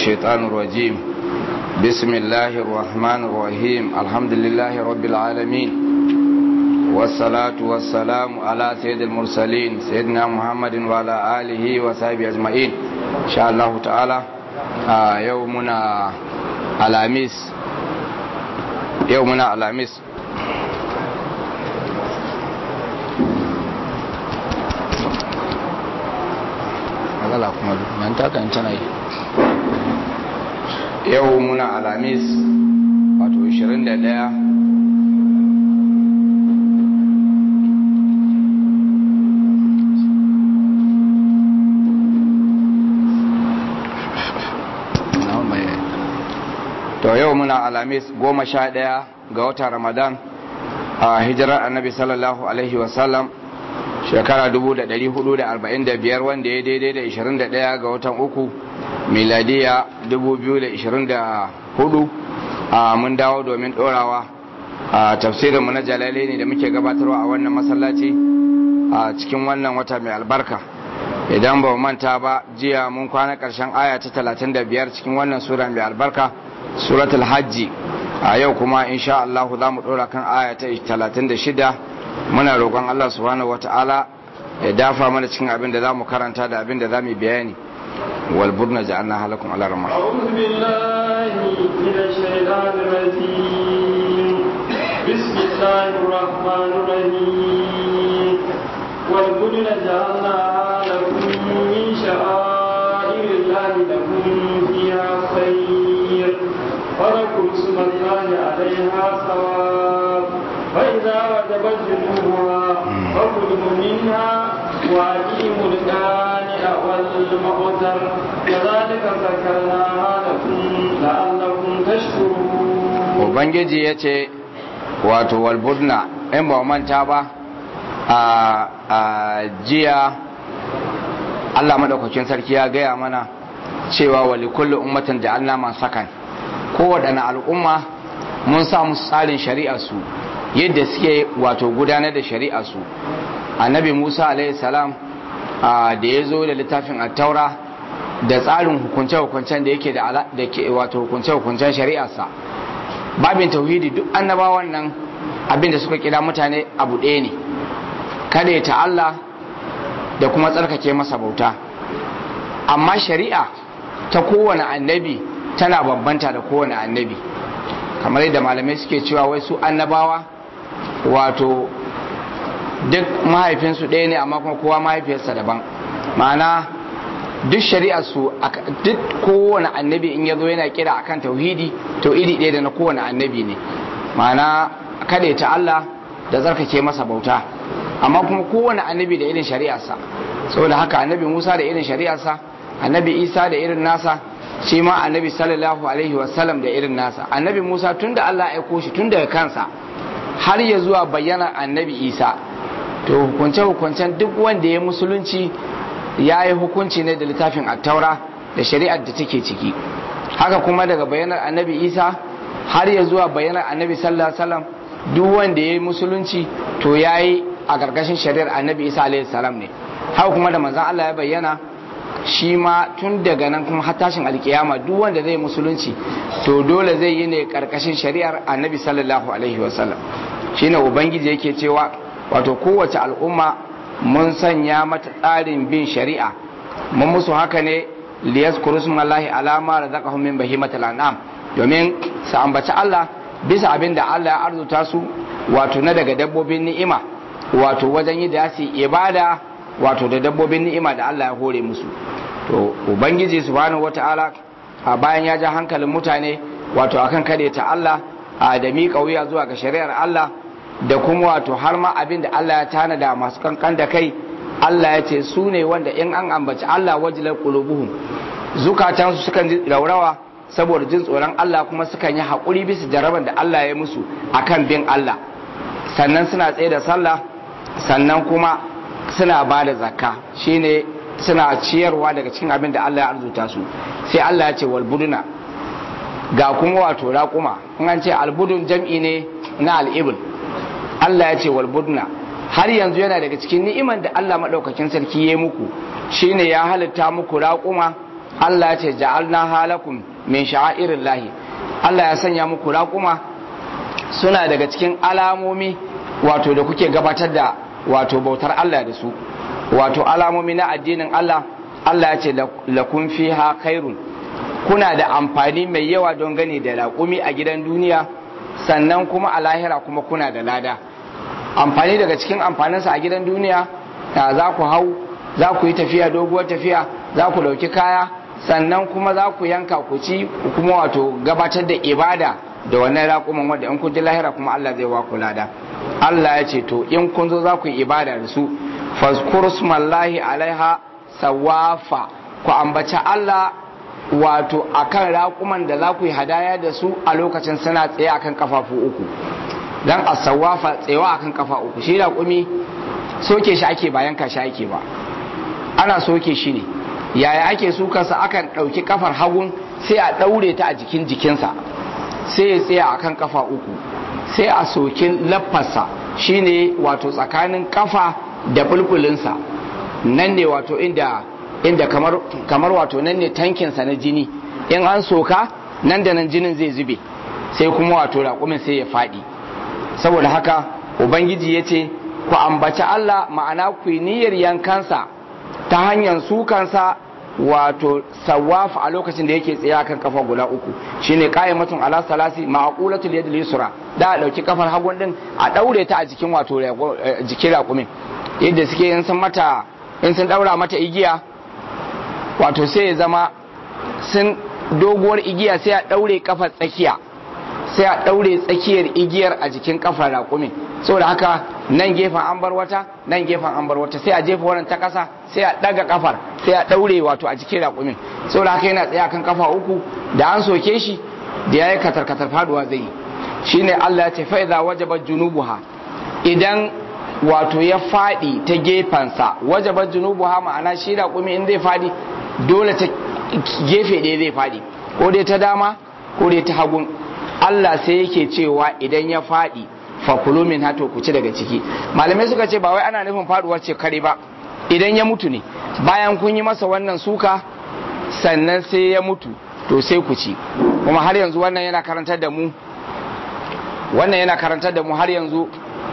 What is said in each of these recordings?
الشيطان الرجيم بسم الله الرحمن الرحيم الحمد لله رب العالمين والصلاة والسلام على سيد المرسلين سيدنا محمد وعلى آله وصحبه أجمعين إن شاء الله تعالى آه يومنا الخميس يومنا الخميس matsala kuma nan takan tana yi yau muna alamis wato 21 to yau muna alamis goma sha ɗaya ga watan ramadan a hijirar annabi sallallahu alaihi wasallam shekara 445 wanda ya daidai da 21 ga watan uku miladiya 2024 a mun dawo domin dorawa a tafsirinmu na jalale ne da muke gabatarwa a wannan masallaci a cikin wannan wata mai albarka idan ba manta ba jiya mun kwana karshen aya ta 35 cikin wannan sura mai albarka suratul hajji a yau kuma insha Allah za mu dora kan aya ta 36 muna roƙon Allah subhanahu wata'ala ya dafa mana cikin abin da zamu karanta da abin da zamu bayani wal burna ja'alna halakum ala rahmah a'udhu billahi minash shaitanir rajim bismillahir rahmanir rahim wal burna ja'alna lakum min sha'airillahi lakum fiha khayr فذكروا اسم الله عليها صواب فإذا وجبت جنوبها فكلوا منها وأقيموا القانع والمعتر كذلك سكرناها لكم لعلكم تشكرون Ubangiji ya ce, Wato, walbudna, in ba manta ba, a jiya Allah maɗaukakin sarki ya gaya mana cewa wali kullu ummatin da Allah man sakan, kowaɗanne al'umma mun sa musu tsarin shari'arsu yadda suke wato gudanar da shari'arsu annabi musa salam da ya zo da littafin attaura da tsarin hukunce-hukuncen da yake da wato hukunce-hukuncen shari'arsa babin tauhidi duk annabawan nan abinda suka kira mutane abu ɗaya ne kada ta Allah da kuma tsarkake masa bauta amma shari'a ta kowane annabi tana bambanta da kowane annabi kamar yadda malamai suke cewa wai su annabawa wato duk mahaifinsu ɗaya ne amma kuma kowa mahaifiyarsa daban ma'ana duk shari'ar su duk kowane annabi in ya zo yana kira akan tauhidi to iri ɗaya da na kowane annabi ne ma'ana kada ta Allah da zarkake masa bauta amma kuma kowane annabi da irin shari'arsa saboda haka annabi Musa da irin shari'arsa annabi Isa da irin nasa shi ma annabi sallallahu alaihi wasallam da irin nasa annabi Musa tun da Allah ya aiko shi tun daga kansa har ya zuwa bayyana annabi Isa to hukunce hukuncen duk wanda ya musulunci ya yi hukunci ne da littafin attaura da shari'ar da take ciki haka kuma daga bayanar annabi Isa har ya zuwa bayanar annabi sallallahu alaihi wasallam duk wanda ya yi musulunci to ya yi a ƙarƙashin shari'ar annabi Isa alaihi salam ne haka kuma da manzon Allah ya bayyana shi ma tun daga nan kuma har tashin alkiyama duk wanda zai musulunci to dole zai yi ne karkashin shari'ar annabi sallallahu alaihi wasallam shine ubangiji yake cewa wato kowace al'umma mun sanya mata tsarin bin shari'a mun musu haka ne liyazkuru smallahi alama razaqahum min bahimatil an'am domin su ambaci Allah bisa abin da Allah ya arzuta su wato na daga dabbobin ni'ima wato wajen yi da su ibada wato da dabbobin ni'ima da Allah ya hore musu to ubangiji subhanahu wata'ala a bayan ya ja hankalin mutane wato akan kade ta Allah a da miƙa wuya zuwa ga shari'ar Allah da kuma wato har ma abin da Allah ya tanada masu kankan da kai Allah ya ce su ne wanda in an ambaci Allah wajilar qulubuhum zukatansu sukan ji raurawa saboda jin tsoron Allah kuma sukan yi haƙuri bisa jaraban da Allah ya musu akan bin Allah sannan suna tsaye da sallah sannan kuma suna ba da zakka shine suna ciyarwa daga cikin abin da Allah ya arzuta su sai Allah ya ce walbuduna ga kuma wato raƙuma in an ce albudun jam'i ne na al'ibul Allah ya ce walbuduna har yanzu yana daga cikin ni'iman da Allah maɗaukakin sarki ya muku shine ya halitta muku raƙuma Allah ya ce ja'alna halakum min sha'airin lahi Allah ya sanya muku raƙuma suna daga cikin alamomi wato da kuke gabatar da wato bautar Allah da su wato alamomi na addinin Allah Allah ya ce lakum fiha khairun kuna da amfani mai yawa don gani da raƙumi a gidan duniya sannan kuma a lahira kuma kuna da lada amfani daga cikin amfaninsa a gidan duniya za ku hau za ku yi tafiya doguwar tafiya za ku ɗauki kaya sannan kuma za ku yanka ku ci kuma wato gabatar da ibada da wannan raƙuman wanda in kun ji lahira kuma Allah zai wa ku lada Allah ya ce to in kun zo za ku yi ibada da su fazkurusmallahi alaiha sawafa ku ambaci Allah wato akan raƙuman da za ku yi hadaya da su a lokacin suna tsaye akan kafafu uku dan asawafa tsayawa akan kafa uku shi raƙumi soke shi ake ba yanka shi ake ba ana soke shi ne yaya ake sukarsa akan ɗauki kafar hagun sai a ɗaure ta a jikin jikinsa sai ya tsaya akan kafa uku sai a sokin laffarsa shine wato tsakanin kafa da bulbulinsa nan ne wato inda inda kamar, kamar wato nan ne tankinsa na jini in an soka nan da nan jinin zai zube sai kuma wato raƙumin sai ya faɗi saboda haka ubangiji ya ce ku ambaci Allah ma'ana ku niyyar yankansa ta hanyar sukansa wato sawaf a lokacin da yake tsaye kan kafa guda uku shine qa'imatun ala salasi ma'qulatul yad yusra da a dauki kafar hagun din a daure ta a jikin wato jikin raƙumin yadda suke in sun mata in sun daura mata igiya wato sai ya zama sun doguwar igiya sai a daure kafar tsakiya sai a daure tsakiyar igiyar a jikin kafar raƙumin saboda haka nan gefen an bar wata nan gefen an bar wata sai a jefa wannan ta kasa sai a daga kafar sai a daure wato a jikin raƙumin saboda haka yana tsaye kan kafa uku da an soke shi da yayi katar katar faduwa zai yi shine Allah ya ce fa idza wajabat junubuha idan wato ya fadi ta gefensa wajabat junubuha ma'ana shi raƙumi in zai fadi dole ta gefe ɗaya zai fadi ko dai ta dama ko dai ta hagun Allah sai yake cewa idan ya fadi fakulu min hato ku ci daga ciki malamai suka ce ba wai ana nufin faduwar ce kare ba idan ya mutu ne bayan kun yi masa wannan suka sannan sai ya mutu to sai ku ci kuma har yanzu wannan yana karantar da mu wannan yana karantar da mu har yanzu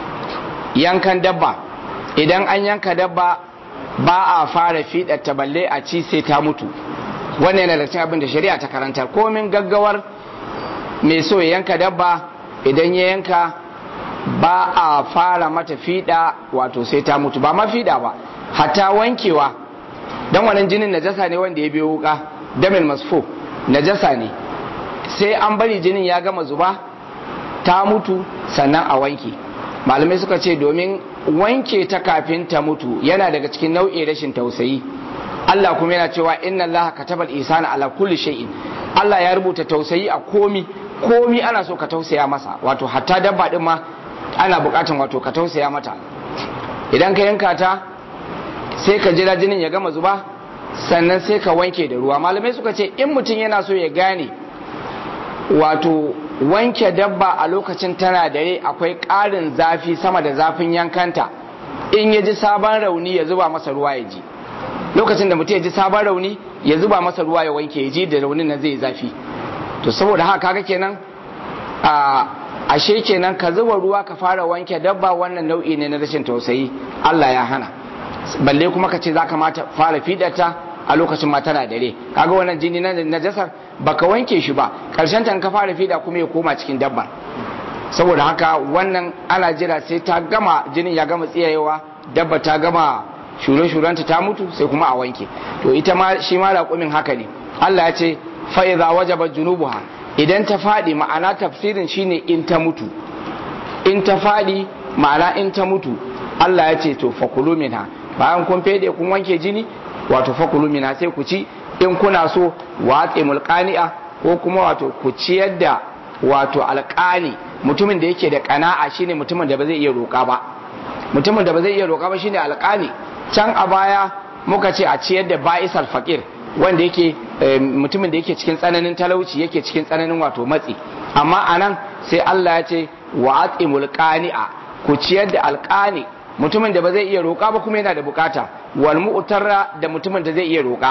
yankan dabba idan an yanka dabba ba a fara fiɗa ta balle a ci sai ta mutu wannan yana da cikin abin da shari'a ta karantar komin gaggawar mai so ya yanka dabba idan ya yanka ba a fara mata fiɗa wato sai ta mutu ba ma fiɗa ba hatta wankewa dan wannan jinin najasa ne wanda ya biyo wuka damil masfo najasa ne sai an bari jinin ya gama zuba ta mutu sannan a wanke malamai suka ce domin wanke ta kafin ta mutu yana daga cikin nau'in rashin tausayi Allah kuma yana cewa inna Allah katabal ihsana ala kulli shay'in Allah ya rubuta tausayi a komi komi ana so ka tausaya masa wato hatta dabba din ma ana bukatan wato ka tausaya mata idan ka yanka ta sai ka jira jinin ya gama zuba sannan sai ka wanke da ruwa malamai suka ce in mutum yana so ya gane wato wanke dabba a lokacin tana dare akwai ƙarin zafi sama da zafin yankanta in ya ji sabon rauni ya zuba masa ruwa ya ji lokacin da mutum ya ji sabon rauni ya zuba masa ruwa ya wanke ya ji da raunin nan zai zafi to saboda haka kaga kenan a ashe kenan ka zuba ruwa ka fara wanke dabba wannan nau'i ne na rashin tausayi Allah ya hana balle kuma ka ce za ka mata fara fidata a lokacin ma tana dare kaga wannan jini na najasar baka wanke shi ba karshen ta ka fara fida kuma ya koma cikin dabba saboda haka wannan ana jira sai ta gama jinin ya gama tsiyayewa dabba ta gama shure shurenta ta mutu sai kuma a wanke to ita ma shi ma raƙumin haka ne Allah ya ce fa idza wajaba junubuha idan ta fadi ma'ana tafsirin shine in ta mutu in ta fadi ma'ana in ta mutu Allah ya ce to fakulu minha bayan kun fede kun wanke jini wato fakulu mina sai ku ci in kuna so watse mulkani'a ko kuma wato ku ciyar da wato alƙani mutumin da yake da ƙana'a shine mutumin da ba zai iya roƙa ba mutumin da ba zai iya roƙa ba shine alƙani can a baya muka ce a ciyar da ba'isal faqir wanda yake mutumin da yake cikin tsananin talauci yake cikin tsananin wato matsi amma anan sai Allah ya ce watse mulkani'a ku ciyar da alƙani mutumin da ba zai iya roƙa ba kuma yana da bukata wal mu'tarra da mutumin da zai iya roƙa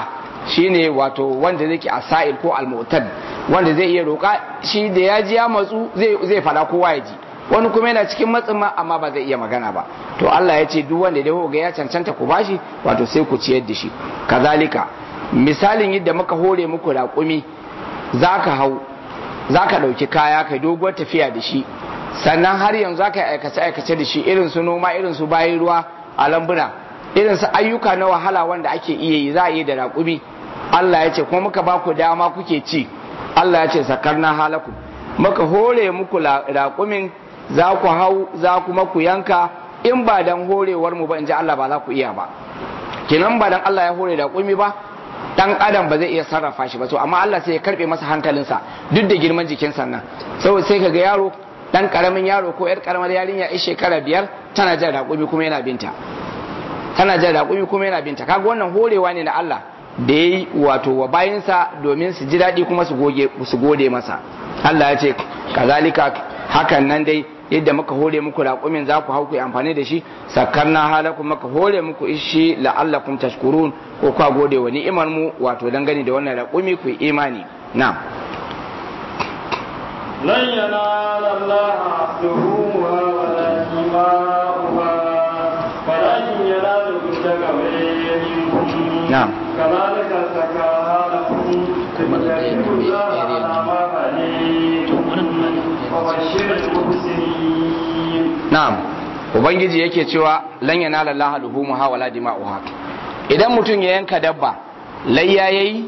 shine wato wanda zai ke asa'il ko almu'tad wanda zai iya roƙa shi da ya ji ya matsu zai zai fada kowa ya ji wani kuma yana cikin matsin ma amma ba zai iya magana ba to Allah ya ce duk wanda dai ga ya cancanta ku bashi wato sai ku ciyar da shi kazalika misalin yadda muka hore muku raƙumi zaka hau zaka ɗauki kaya kai doguwar tafiya da shi sannan har yanzu zaka yi aikace aikace da shi irin su noma irin su bayan ruwa a lambuna irin su ayyuka na wahala wanda ake iya yi za a yi da raƙumi Allah ya ce kuma muka ba ku dama kuke ci Allah ya ce sakarna halaku muka hore muku raƙumin za ku hau za kuma ku yanka in ba dan horewar mu ba in ji Allah ba za ku iya ba kinan ba dan Allah ya hore raƙumi ba dan adam ba zai iya sarrafa shi ba to amma Allah sai ya karbe masa hankalinsa duk da girman jikin sannan saboda sai kaga yaro dan karamin yaro ko yar karamar yarinya a shekara biyar tana jan raƙumi kuma yana binta tana jan raƙumi kuma yana binta kaga wannan horewa ne na Allah da yayi wato wa bayinsa domin su ji daɗi kuma su goge su gode masa Allah ya ce kazalika hakan nan dai yadda muka hore muku raƙumin za ku hau ku amfani da shi sakarna halakum muka hore muku ishi la'allakum tashkurun ko kwa gode wa ni'imar mu wato dangane da wannan raƙumi ku imani na'am لن ينال الله لحومها ولا دماؤها ولكن يناله التقوى منكم نعم. كذلك سكاها لكم لتكبروا الله على ما هديكم وبشر المحسنين na'am ubangiji yake cewa lan yanala Allah luhumuha wala dima'uha idan mutum ya yanka dabba layya yayi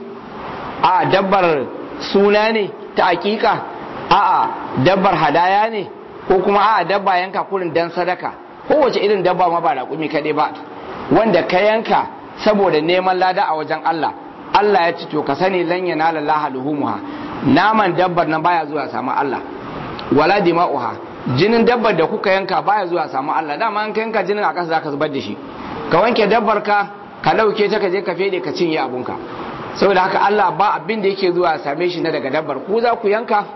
a dabbar suna ne ta hakika a'a dabbar hadaya ne ko kuma a'a dabba yanka kurin dan sadaka kowace irin dabba ma ba raƙumi kaɗai ba wanda ka yanka saboda neman lada a wajen Allah Allah ya ci to ka sani lan yanala Allah luhumuha naman dabbar nan baya zuwa samu Allah wala dima'uha jinin dabbar da kuka yanka baya zuwa samu Allah dama an ka yanka jinin a ƙasa zaka zubar da shi ka wanke dabbar ka ka ɗauke ta ka je ka fede ka cinye abunka saboda haka Allah ba abin da yake zuwa same shi na daga dabbar ku za ku yanka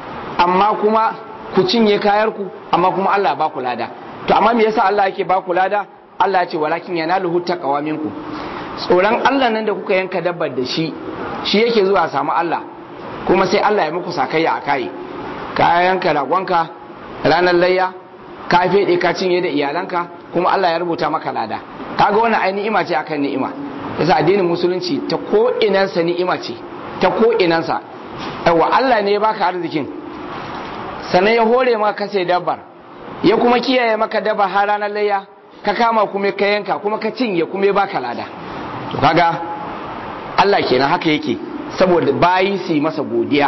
amma kuma ku cinye kayar ku amma kuma Allah ba ku lada to amma me yasa Allah yake ba ku lada Allah ya ce walakin yanaluhu taqwa minkum tsoron Allah nan da kuka yanka dabbar da shi shi yake zuwa samu Allah kuma sai Allah ya muku sakayya a kai ka yanka ragonka ranar layya ka fede ka cinye da iyalanka kuma Allah ya rubuta maka lada kaga wannan ai ni'ima ce akan ni'ima yasa addinin musulunci ta ko inansa ni'ima ce ta ko inansa yawa Allah ne ya baka arzikin sannan ya hore maka sai dabbar ya kuma kiyaye maka dabbar har ranar layya ka kama kuma ka yanka kuma ka cinye kuma ya baka lada to kaga Allah kenan haka yake saboda bayi su yi masa godiya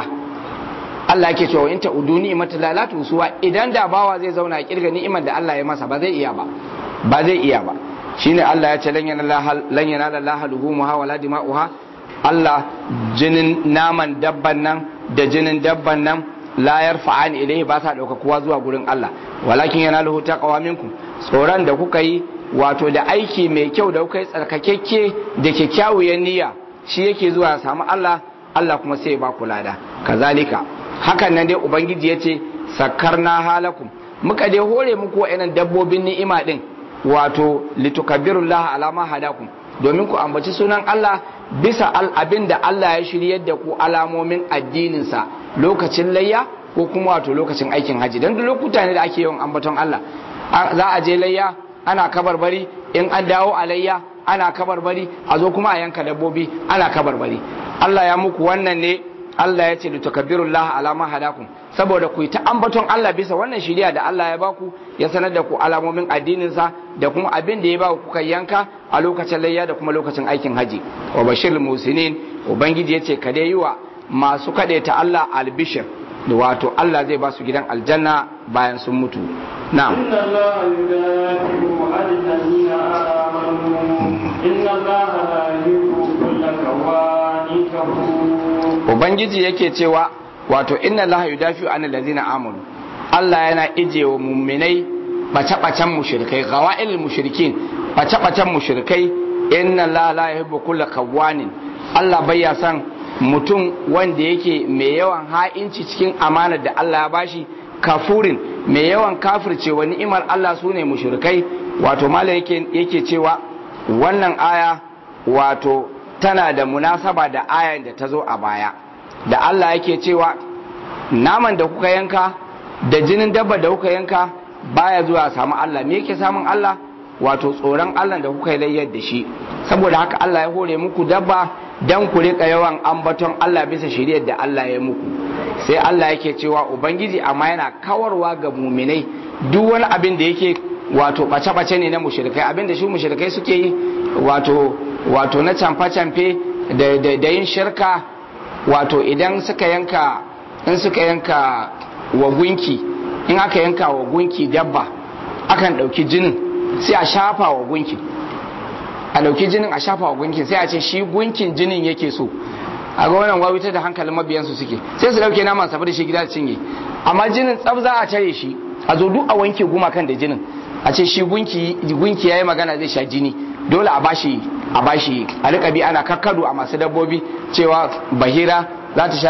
Allah yake cewa in ta'udu ni'matu la la tusuwa idan da bawa zai zauna a kirga ni'imar da Allah ya masa ba zai iya ba ba zai iya ba shine Allah ya ce lan yanala Allah luhumuha wala dima'uha Allah jinin naman dabban nan da jinin dabban nan la yarfa'an ilayhi ba sa dauka kowa zuwa gurin Allah walakin yanaluhu taqwa minkum tsoron da kuka yi wato da aiki mai kyau da kuka yi tsarkakekke da kyakkyawar niyya shi yake zuwa ya samu Allah Allah kuma sai ya ba ku lada kazalika hakan nan dai ubangiji yace sakarna halakum muka dai hore muku wa'annan dabbobin ni'ima din wato litukabbirullaha ala ma hadakum domin ku ambaci sunan Allah bisa abin da Allah ya shiryar da ku alamomin addininsa lokacin layya ko kuma wato lokacin aikin haji don duk lokuta ne da ake yawan ambaton Allah za a je layya ana kabarbari in an dawo a layya ana kabarbari a zo kuma a yanka dabbobi ana kabarbari Allah ya muku wannan ne Allah ya ce litukabbirullaha ala ma hadakum saboda ku yi ta ambaton Allah bisa wannan shiriya da Allah ya baku ya sanar da ku alamomin addininsa da kuma abin da ya ba kuka yanka a lokacin layya da kuma lokacin aikin haji wa bashir musinin ubangiji ya ce ka dai yi wa masu ta Allah albishir da wato Allah zai ba su gidan aljanna bayan sun mutu na'am inna allaha yudafi'u 'anil ladina amanu inna allaha la yuhibbu kulla kawanin kafur ubangiji yake cewa wato inna allaha yudafi'u 'anil ladina amanu Allah yana ije wa muminai bace-bacen mushrikai gawa'il mushrikin bace-bacen mushrikai inna allaha la yuhibbu kulla kawanin Allah bai ya san mutum wanda yake mai yawan ha'inci cikin amanar da Allah ya bashi kafurin mai yawan kafirce wa ni'imar Allah su ne mushrikai wato mala yake, yake cewa wannan aya wato tana da munasaba da ayan da ta zo a baya da Allah yake cewa naman da kuka yanka da jinin dabba da kuka yanka baya zuwa samu Allah me yake samun Allah wato tsoron Allah da kuka yi layyar da shi saboda haka Allah ya hore muku dabba dan ku rika yawan ambaton Allah bisa shiriyar da Allah ya muku sai Allah yake cewa ubangiji amma yana kawarwa ga muminai duk wani abin da yake wato bace-bace ne na mushrikai abin da shi mushrikai suke yi wato wato na camfe-camfe da, da, da yin shirka wato idan suka yanka in suka yanka wa gunki in aka yanka wa gunki dabba akan ɗauki jinin sai a shafa wa gunki a ɗauki jinin a shafa wa gunkin sai a ce shi gunkin jinin yake so a ga wannan wawita da hankalin mabiyansu suke sai su ɗauke naman saboda shi gida cinye amma jinin tsab za a tare shi a zo duk a wanke gumakan da jinin a ce shi gunki gunki yayi magana zai sha jini dole a bashi a bashi a rika bi ana kakkado a masu dabbobi cewa bahira za ta sha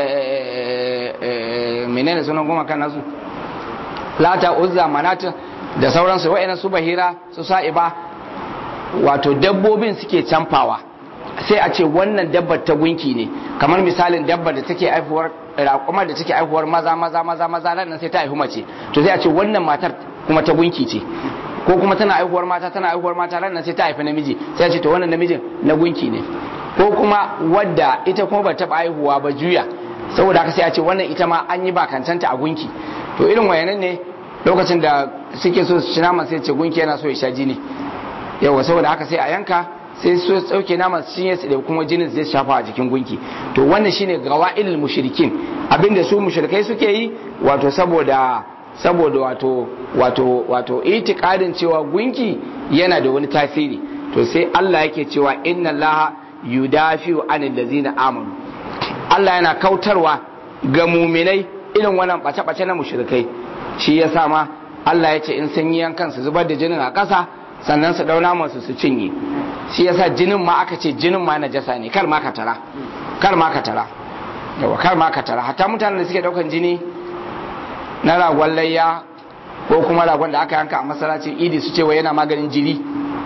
menene sunan gumakan nasu lata uzza manata da sauransu wa'ina su bahira su sa'iba wato dabbobin suke canfawa sai a ce wannan dabbar ta gunki ne kamar misalin dabbar da take aifuwar raƙumar da take aifuwar maza maza maza maza nan sai ta aihu mace to sai a ce wannan matar kuma ta gunki ce ko kuma tana aihuwar mata tana aihuwar mata ran sai ta haifi namiji sai a ce to wannan namijin na gunki ne ko kuma wadda ita kuma ba taɓa aihuwa ba juya saboda haka sai a ce wannan ita ma an yi bakantanta a gunki to irin wayanan ne lokacin da suke so su ci naman sai ce gunki yana so ya sha jini yawa saboda haka sai a yanka sai su sauke naman su cinye su da kuma jinin zai shafa a jikin gunki to wannan shine gawa'ilul mushrikin abinda su mushrikai suke yi wato saboda saboda wato wato wato itikadin cewa gunki yana da wani tasiri to sai Allah yake cewa inna Allah yudafi'u anil ladzina amanu Allah yana kautarwa ga muminai irin wannan bace-bace na mushrikai shi yasa ma Allah ya ce in sun yi yankan su zubar da jinin a ƙasa sannan su dauna masu su cinye shi yasa jinin ma aka ce jinin ma najasa ne kar ma ka tara kar ma ka tara yawa kar ma ka tara hatta mutanen da suke daukan jini na ragon layya ko kuma ragon da aka yanka a masallacin idi su ce wa yana maganin jini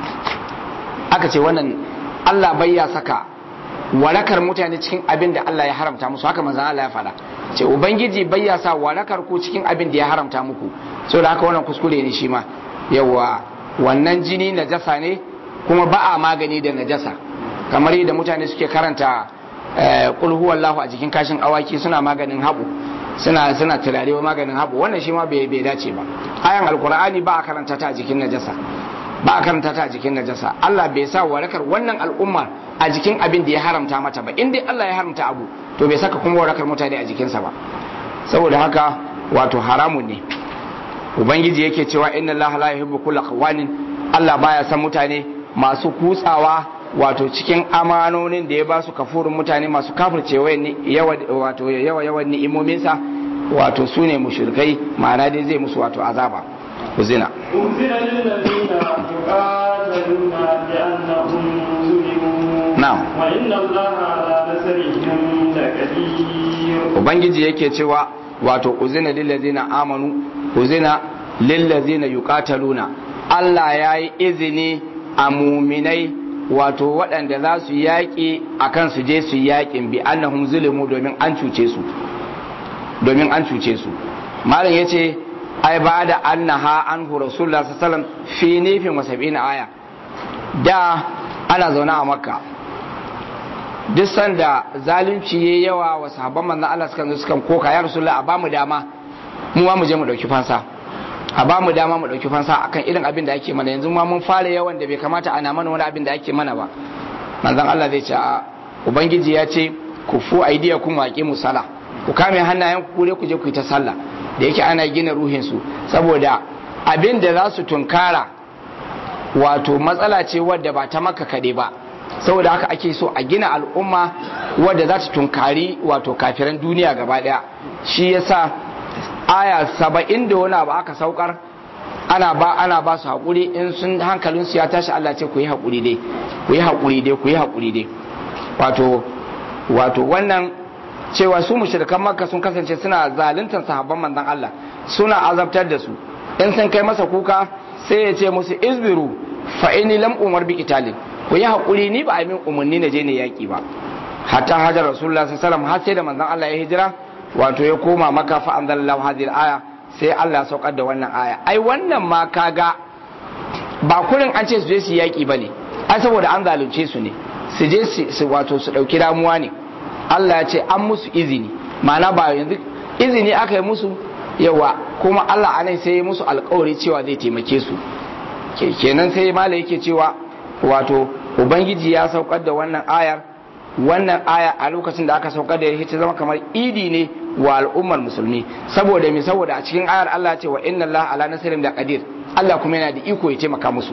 aka ce wannan Allah bai ya saka warakar mutane cikin abin da Allah ya haramta musu haka manzon Allah ya faɗa ce ubangiji bai ya sa warakar ku cikin abin da ya haramta muku saboda haka wannan kuskure ne shi ma yawa wannan jini najasa ne kuma ba a magani da najasa kamar yadda mutane suke karanta kul huwallahu a jikin kashin awaki suna maganin haɓu suna suna turare wa maganin haɓu wannan shi ma bai bai dace ba ayan alkur'ani ba a karanta ta a jikin najasa ba a karanta ta a jikin najasa Allah bai sa warakar wannan al'umma a jikin abin da ya haramta mata ba in dai Allah ya haramta abu to bai saka kuma warakar mutane a jikinsa ba saboda haka wato haramun ne ubangiji yake cewa inna Allah la yuhibbu kulla qawanin Allah baya san mutane masu kutsawa wato cikin amanonin da ya ba su kafurin mutane masu kafirce yawa wato yawa yawan ni'imominsa wato su ne mushrikai ma'ana dai zai musu wato azaba uzina أنزل للذين يقاتلون بأنهم ظلموا na'am وإن الله على نصرهم لقدير ubangiji yake cewa wato uzina lillazina amanu uzina lillazina yuqataluna Allah ya yi izini a muminai wato waɗanda za su yaƙi a kan su je su yaƙin bi annahum zulimu domin an cuce su domin an cuce su malam ya ce ai ba da annaha anhu rasulullah sallallahu fi nifin wa sab'ina aya da ana zaune a makka duk sanda zalunci yayi yawa wa sahabban manzon Allah suka zo suka koka ya rasulullah a bamu dama mu ma mu je mu dauki fansa a bamu dama mu dauki fansa akan irin abin da ake mana yanzu ma mun fara yawan da bai kamata ana mana wani abin da ake mana ba manzon Allah zai ce a ubangiji ya ce ku fu aidiyakum wa aqimu sala ku kame hannayen ku kure ku je ku yi ta sallah da yake ana gina ruhin su saboda abin da za su tunkara wato matsala ce wadda ba ta maka kade ba saboda haka ake so a gina al'umma wadda za ta tunkari wato kafiran duniya gaba daya shi yasa aya saba'in da wani abu aka saukar ana ba ana ba su haƙuri in sun hankalin su ya tashi Allah ce ku yi haƙuri dai ku yi haƙuri dai ku yi haƙuri dai wato wato wannan cewa su mushrikan makka sun kasance suna zaluntar sahabban manzon Allah suna azabtar da su in sun kai masa kuka sai ya ce musu izbiru fa inni lam umar bi qitalin ku yi hakuri ni ba a min umarni na je ne yaki ba hatta hajar rasulullah sallallahu alaihi wasallam har sai da manzon Allah ya hijira wato ya koma maka fa anzalallahu hadhihi aya sai Allah ya saukar da wannan aya ai wannan ma kaga ba kurin an ce su je su yaki bane ai saboda an zalunce su ne su je su wato su dauki damuwa ne Allah ya ce an musu izini ma'ana ba yanzu izini aka yi musu yawa kuma Allah anan sai ya musu alkawari cewa zai taimake su kenan sai mala yake cewa wato ubangiji ya saukar da wannan ayar wannan aya a lokacin da aka saukar da ya ta zama kamar idi ne wa al'ummar musulmi saboda me saboda a cikin ayar Allah ce wa inna Allah ala nasirin da qadir Allah kuma yana da iko ya taimaka musu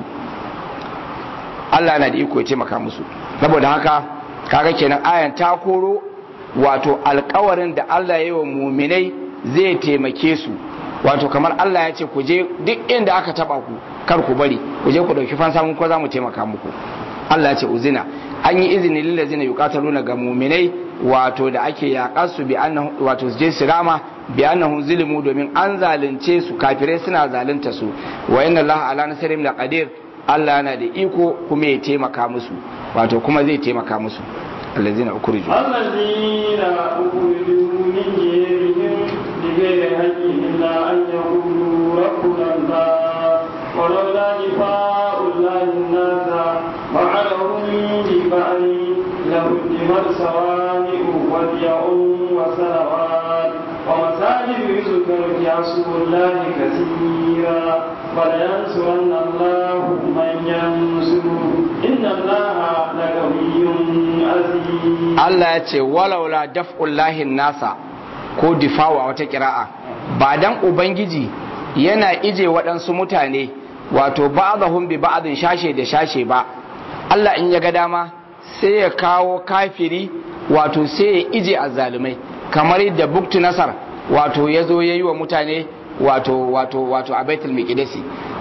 Allah yana da iko ya taimaka musu saboda haka kaga kenan ayan ta koro wato alkawarin da Allah ya yi wa muminai zai taimake su wato kamar Allah ya ce ku je duk inda aka taba ku kar ku bari ku je ku dauki fansa mun ko za mu taimaka muku Allah ya ce uzina an yi izini lillazina yuqataluna ga muminai wato da ake yaƙar su bi annahu wato su je su rama bi annahu zulimu domin an zalunce su kafirai suna zalunta su wa inna Allah ala nasrim la qadir Allah yana da iko kuma ya taimaka musu wato kuma zai taimaka musu الذين أخرجوا الذين أخرجوا من ديرهم بغير حق إلا أن يقولوا ربنا الله ولولا دفاع الله الناس بعدهم ببعض لهدمت صوامع وبيع وصلوات ومساجد يذكر فيها اسم الله كثيرا ولينصرن الله من ينصره إن الله لقوي عزيز Allah ya ce walaula daf'ullahi nasa ko difawa a wata kira'a ba dan ubangiji yana ije waɗansu mutane wato ba'dahum bi ba'din shashe da shashe ba Allah in ya ga dama sai ya kawo kafiri wato sai ya ije azzalumai kamar yadda buktu nasar wato ya zo ya yi wa mutane wato wato wato a baitul miqdisi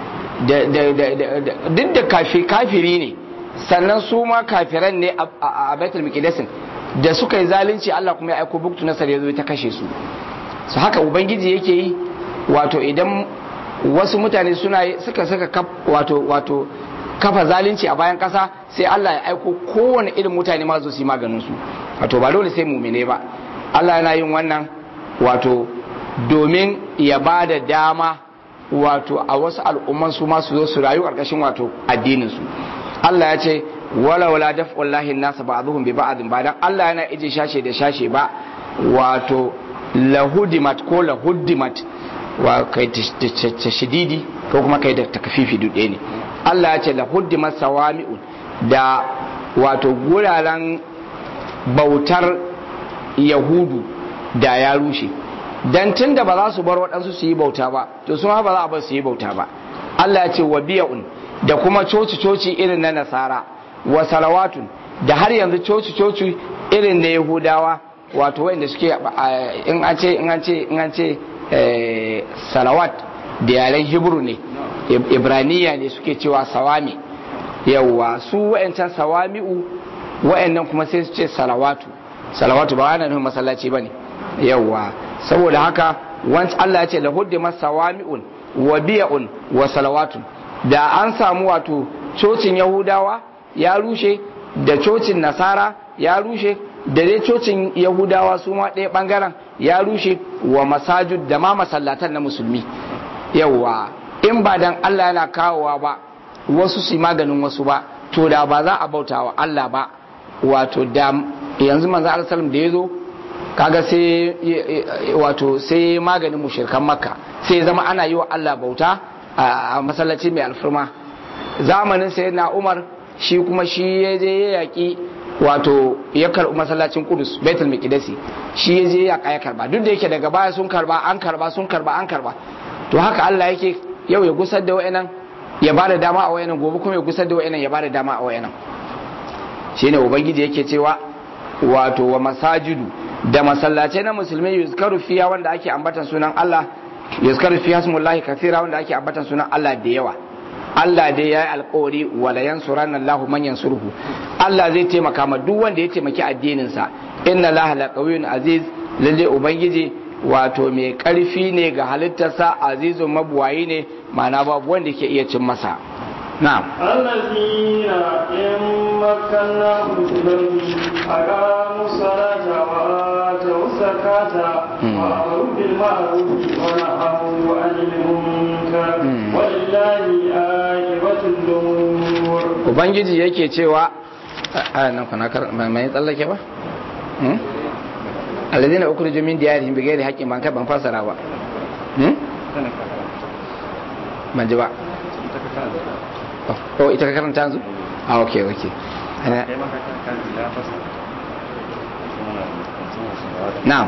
duk da kafiri ne sannan su ma kafiran ne a baitul miqdasin da suka yi zalunci Allah kuma ya aiko buktu nasar ya zo ta kashe su su haka ubangiji yake yi wato idan wasu mutane suna suka suka wato wato kafa zalunci a bayan kasa sai Allah ya aiko kowane irin mutane ma zo su yi maganin su wato ba dole sai mumine ba Allah yana yin wannan wato domin ya ba da dama wato a wasu al'umman su ma su zo su rayu ƙarƙashin wato addinin su Allah ya ce wala wala daf'ullahi nasa ba'dhum bi ba'dhin ba dan Allah yana ije shashe da shashe ba wato lahudimat ko lahudimat wa kai tashdidi ko kuma kai da takfifi dude ne Allah ya ce lahudimat sawami'un da wato guraren bautar yahudu da ya rushe dan tunda ba za su bar waɗansu su yi bauta ba to su ma ba za a bar su yi bauta ba Allah ya ce wa biya'un da kuma coci-coci irin na nasara wa salawatun da har yanzu coci-coci irin na yahudawa wato wanda suke in an ce in an ce in an ce salawat da yaren hebru ne ibraniya ne suke cewa sawami yawwa su wa'ancan sawami'u wa'annan kuma sai su ce salawatu salawatu ba ana nufin masallaci bane yawwa saboda haka wancan Allah ya ce lahuddi masawami'un wa biya'un wa salawatun da an samu wato cocin yahudawa ya rushe da cocin nasara ya rushe da dai cocin yahudawa su ma ɗaya ɓangaren ya rushe wa masajid da ma masallatan na musulmi yawa in ba dan Allah yana kawowa ba wasu su maganin wasu ba to da ba za a bauta wa Allah ba wato da yanzu manzo Allah sallam da yazo kaga sai wato sai maganin mushrikan makka sai zama ana yi wa Allah bauta a masallaci mai alfirma zamanin sai na umar shi kuma shi ya je ya yaƙi wato ya karɓi masallacin kudus baitul miqdisi shi ya je ya ya karba duk da yake daga baya sun karba an karba sun karba an karba to haka Allah yake yau ya gusar da wayannan ya ba da dama a wayannan gobe kuma ya gusar da wayannan ya ba da dama a wayannan shine ubangiji yake cewa wato wa masajidu da masallacai na musulmai yuzkaru fiya wanda ake ambatan sunan Allah yuzkaru fiya smullahi kathira wanda ake ambatan sunan Allah da yawa Allah dai ya yi alkawari wala yansuranna Allahu man yansuruhu Allah zai taimaka ma duk wanda ya taimaki addinin sa inna Allah la qawiyyun aziz lalle ubangiji wato mai karfi ne ga halittarsa azizun mabuwayi ne ma'ana babu wanda ke iya cin masa na'am الذين مكناهم في الأرض أقاموا الصلاة وآتوا الزكاة وأمروا بالمعروف ونهوا عن المنكر ولله عاقبة الأمور ubangiji yake cewa a nan kuna kar mai tsallake ba alladhina ukhriju min diyarihim bighairi haqqin ban kai ban fasara ba ban ji ba oh ita ka karanta yanzu ah okay okay na'am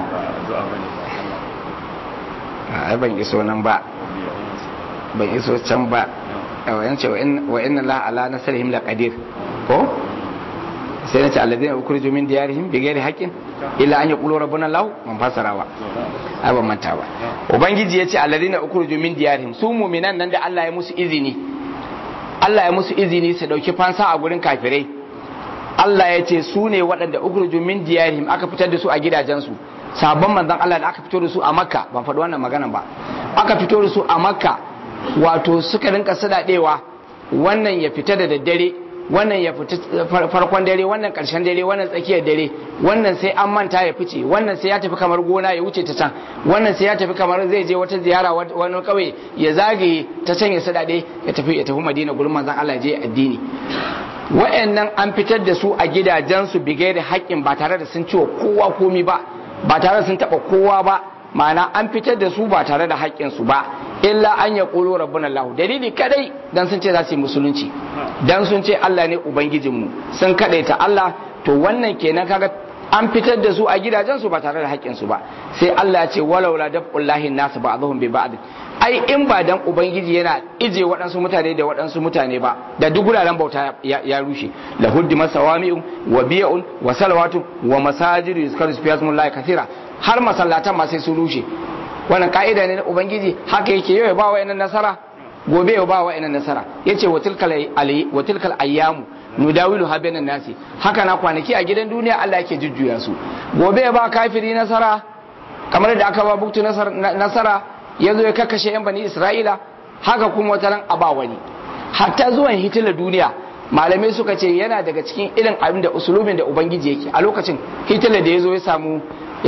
a ban iso nan ba ban iso can ba yan ce wa inna la ala nasrihim la qadir ko sai na ce alladhina ukhriju min diyarihim bighairi haqqin illa an yaqulu rabbuna allah man fasarawa ai ban manta ba ubangiji yace alladhina ukhriju min diyarihim su mu'minan nan da Allah ya musu izini Allah ya musu izini su dauki fansa a gurin kafirai Allah ya ce su ne waɗanda ukhriju min diyarihim aka fitar da su a gidajensu sabon manzon Allah da aka fito da su a Makka ban faɗi wannan maganan ba aka fito da su a Makka wato suka rinka sadadewa wannan ya fita da daddare wannan ya fita farkon dare wannan karshen dare wannan tsakiyar dare wannan sai an manta ya fice wannan sai ya tafi kamar gona ya wuce ta can wannan sai ya tafi kamar zai je wata ziyara wani kauye ya zagaye ta can ya sadade ya tafi ya tafi Madina gurin manzon Allah je addini wa'annan an fitar da su a gidajensu bigai da haƙƙin ba tare da sun ciwo kowa komi ba ba tare da sun taɓa kowa ba ma'ana an fitar da su ba tare da haƙƙinsu ba illa an ya ƙulu rabbun Allah dalili kadai dan sun ce za su yi musulunci dan sun ce Allah ne ubangijinmu sun kadaita Allah to wannan kenan kaga an fitar da su a gidajensu ba tare da haƙƙinsu ba sai Allah ya ce walaula dab'ullahi nasu ba'dhum bi ba'd ai in ba dan ubangiji yana ije waɗansu mutane da waɗansu mutane ba da duk guraren bauta ya rushe la huddi masawami'un wa biya'un wa salawatun wa masajidu yuzkaru fiha kathira har masallatan ma sai sun rushe wannan ka'ida ne na ubangiji haka yake yau ya ba wa nasara gobe ya ba wa nasara yace wa tilkal ayi wa tilkal ayyamu nudawilu ha bainan nasi haka na kwanaki a gidan duniya Allah yake jujjuya su gobe ya ba kafiri nasara kamar da aka ba buktu nasara ya zo ya kakkashe yan bani isra'ila haka kuma wata ran aba wani hatta zuwan hitila duniya malamai suka ce yana daga cikin irin abin da usulubin da ubangiji yake a lokacin hitila da ya zo ya samu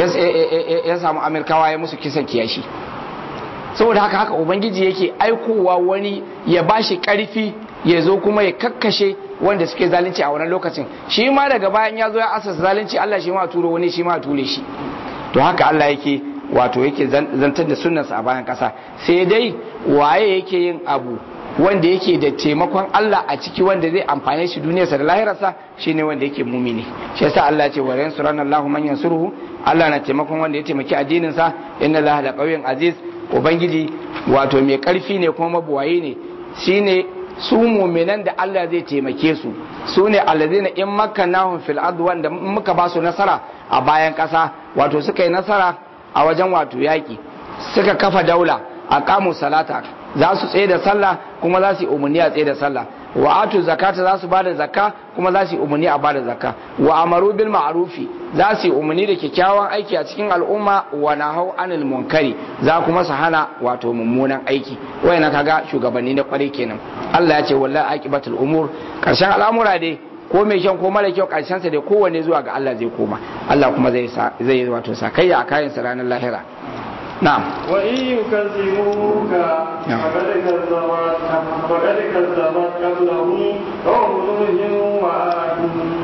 ya samu amerikawa ya musu kisan kiyashi saboda haka haka ubangiji yake aikowa wani ya bashi karfi ya zo kuma ya kakkashe wanda suke zalunci a wannan lokacin shi ma daga bayan ya zo ya asasa zalunci Allah shi ma turo wani shi ma ture shi to haka Allah yake wato yake zantar da sunnarsa a bayan kasa sai dai waye yake yin abu wanda yake da taimakon Allah a ciki wanda zai amfane shi duniyarsa da lahirarsa shine wanda yake mumini shi yasa Allah ya ce wa yansuranna Allahu man yansuruhu Allah na taimakon wanda ya taimaki addinin sa inna Allah la qawiyyun aziz ubangiji wato mai karfi ne kuma mabuwaye ne shine su muminan da Allah zai taimake su su ne allazina in makkannahum fil ard wanda muka ba su nasara a bayan kasa wato suka yi nasara a wajen wato yaki suka kafa daula a kamu salata za su tsaye da sallah kuma za su yi umarni a tsaye da sallah wa atu zakata za su ba da zakka kuma za su yi umarni a ba da zakka wa amaru bil ma'rufi za su yi umarni da kyakkyawan aiki a cikin al'umma wa nahau anil munkari za kuma su hana wato mummunan aiki wayan kaga shugabanni na kwarai kenan Allah ya ce wallahi aqibatul umur karshen al'amura dai ko mai kyan ko mara kyau karshen sa dai kowanne zuwa ga Allah zai koma Allah kuma zai zai wato sakayya a kayan sa ranar lahira نعم وإن يكذبوك فقد كذبت فقد كذبت قبلهم قوم نوح وعاد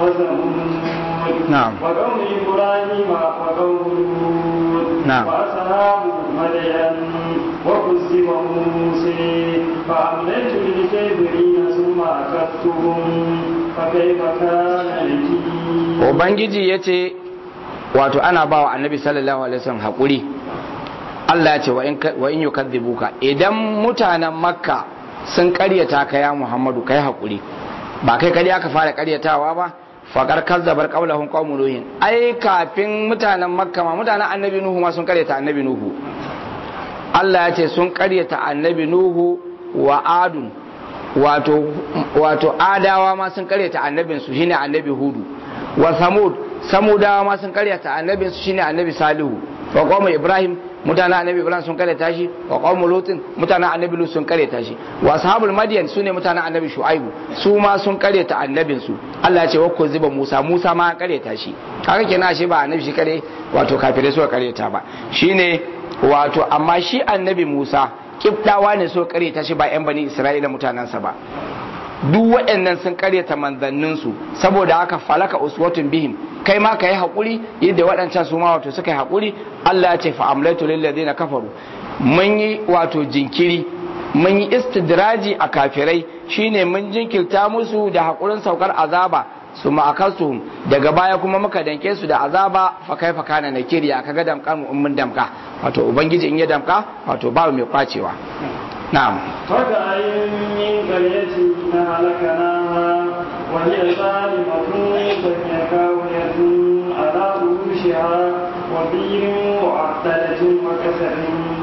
وثمود نعم وقوم إبراهيم وقوم لوط نعم وأصحاب مدين وكذب موسى فأمليت للكافرين ثم أخذتهم فكيف كان نكير ubangiji ya ce wato ana ba wa annabi sallallahu alaihi wasallam haƙuri Allah ya ce wa in yukadhibuka idan mutanen makka sun karyata ka ya muhammadu kai haƙuri ba kai kadi aka fara karyatawa ba faƙar kazzabar qaulahum qaumun nuhin ai kafin mutanen makka ma mutanen annabi nuhu ma sun karyata annabi nuhu Allah ya ce sun karyata annabi nuhu wa adun wato wato adawa ma sun karyata annabinsu shine annabi hudu wa samud samudawa ma sun karyata annabinsu shine annabi salihu wa qawmu ibrahim mutanen annabi ibrahim sun karyata shi wa qaumul lutin mutanen annabi lut sun karyata shi wa ashabul madyan sune mutanen annabi shu'aibu su ma sun karyata annabin su Allah ya ce wa kuziba musa musa ma karyata shi haka kenan shi ba annabi shi kare wato kafirai suka karyata ba shine wato amma shi annabi musa kibdawa ne so karyata shi ba yan bani isra'ila mutanensa ba duk waɗannan sun karyata manzanninsu saboda haka falaka uswatun bihim kai ma ka yi haƙuri yadda waɗancan su ma wato suka yi haƙuri Allah ya ce fa amlaitu lil ladina kafaru mun yi wato jinkiri mun yi istidraji a kafirai shine mun jinkirta musu da haƙurin saukar azaba su ma'akasu daga baya kuma muka danke su da azaba fa kai fa kana nakiri ya kaga damka mu mun damka wato ubangiji in ya damka wato ba mai kwacewa na'am فكأين من قرية أهلكناها وهي ظالمة فهي كاوية على عروشها وبئر معطلة وكسر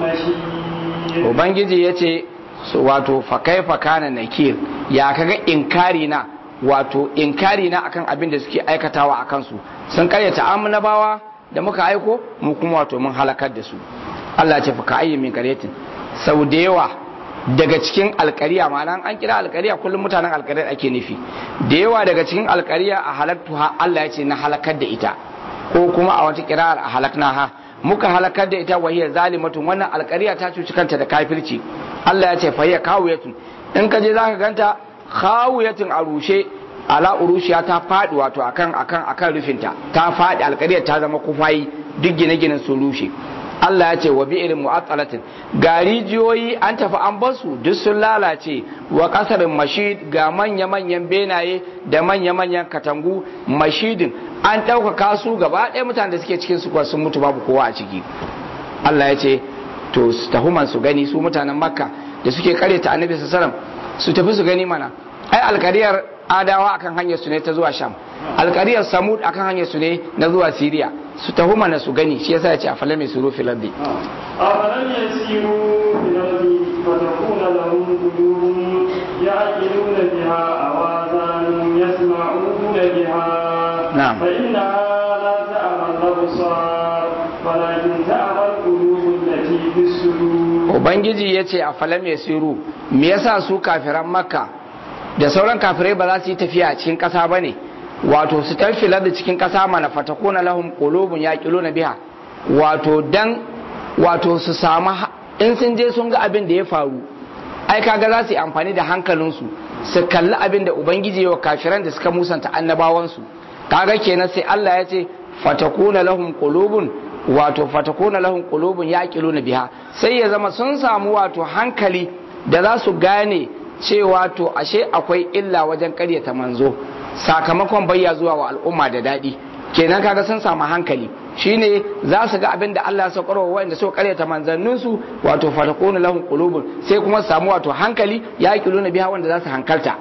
مشيد ubangiji ya ce wato fakai fakana nakir ya kaga inkari na wato inkari na akan abin da suke aikatawa a kansu sun karyata amnabawa da muka aiko mu kuma wato mun halakar da su Allah ya ce fa ka'ayyin min qaryatin sau da yawa daga cikin alkariya ma'ana an kira alkariya kullum mutanen alkariyar ake nufi da yawa daga cikin alkariya a halaktu ha Allah ya ce na halakar da ita ko kuma a wata kirar a halakna ha muka halakar da ita wahiyar zalimatun wannan alkariya ta cuci kanta da kafirci Allah ya ce fa hiya kawiyatun in ka je zaka ganta kawiyatun a rushe ala urushiya ta faɗi wato akan akan akan rufinta ta faɗi alkariyar ta zama kufayi duk gine-ginen sun rushe Allah ya ce wa bi'irin mu'attalatin ga rijiyoyi an tafi an basu duk sun lalace wa kasarin mashid ga manya-manyan benaye da manya-manyan katangu mashidin an ɗaukaka su gaba ɗaya mutanen da suke cikin su kuwa sun mutu babu kowa a ciki Allah ya ce to su tafi su gani su mutanen makka da suke kare ta annabi sallallahu su tafi su gani mana ai alkariyar adawa akan hanyar su ne ta zuwa sham alkariyar samud akan hanyar su ne na zuwa siriya su taho mana su gani shi yasa ya ce a fala mai suru fil ardi أفلم يسيروا في الأرض فتكون لهم قلوب يعقلون بها أو آذان يسمعون بها نعم. فإنها لا تعمى الأبصار ولكن تعمى القلوب التي في الصدور ubangiji ya ce a fala mai suru me yasa su kafiran makka da sauran kafirai ba za su yi tafiya a cikin ƙasa ba ne wato su tafila da cikin ƙasa mana fatakuna lahum qulubun yaqiluna biha wato dan wato su samu ha- in sun je sun ga abin da ya faru ai kaga za su yi amfani da hankalinsu su kalli abin da ubangiji wa kafiran da suka musanta annabawansu kaga kenan sai Allah ya ce fatakuna lahum qulubun wato fatakuna lahum qulubun yaqiluna biha sai ya zama sun samu wato hankali da za su gane cewa to ashe akwai illa wajen karyata manzo sakamakon bayya zuwa wa al'umma da daɗi kenan kaga sun samu hankali shine za su ga abin da Allah ya saukar wa wanda suka karyata manzanninsu wato fatakuna lahum qulubun sai kuma su samu wato hankali yaqiluna biha wanda za su hankalta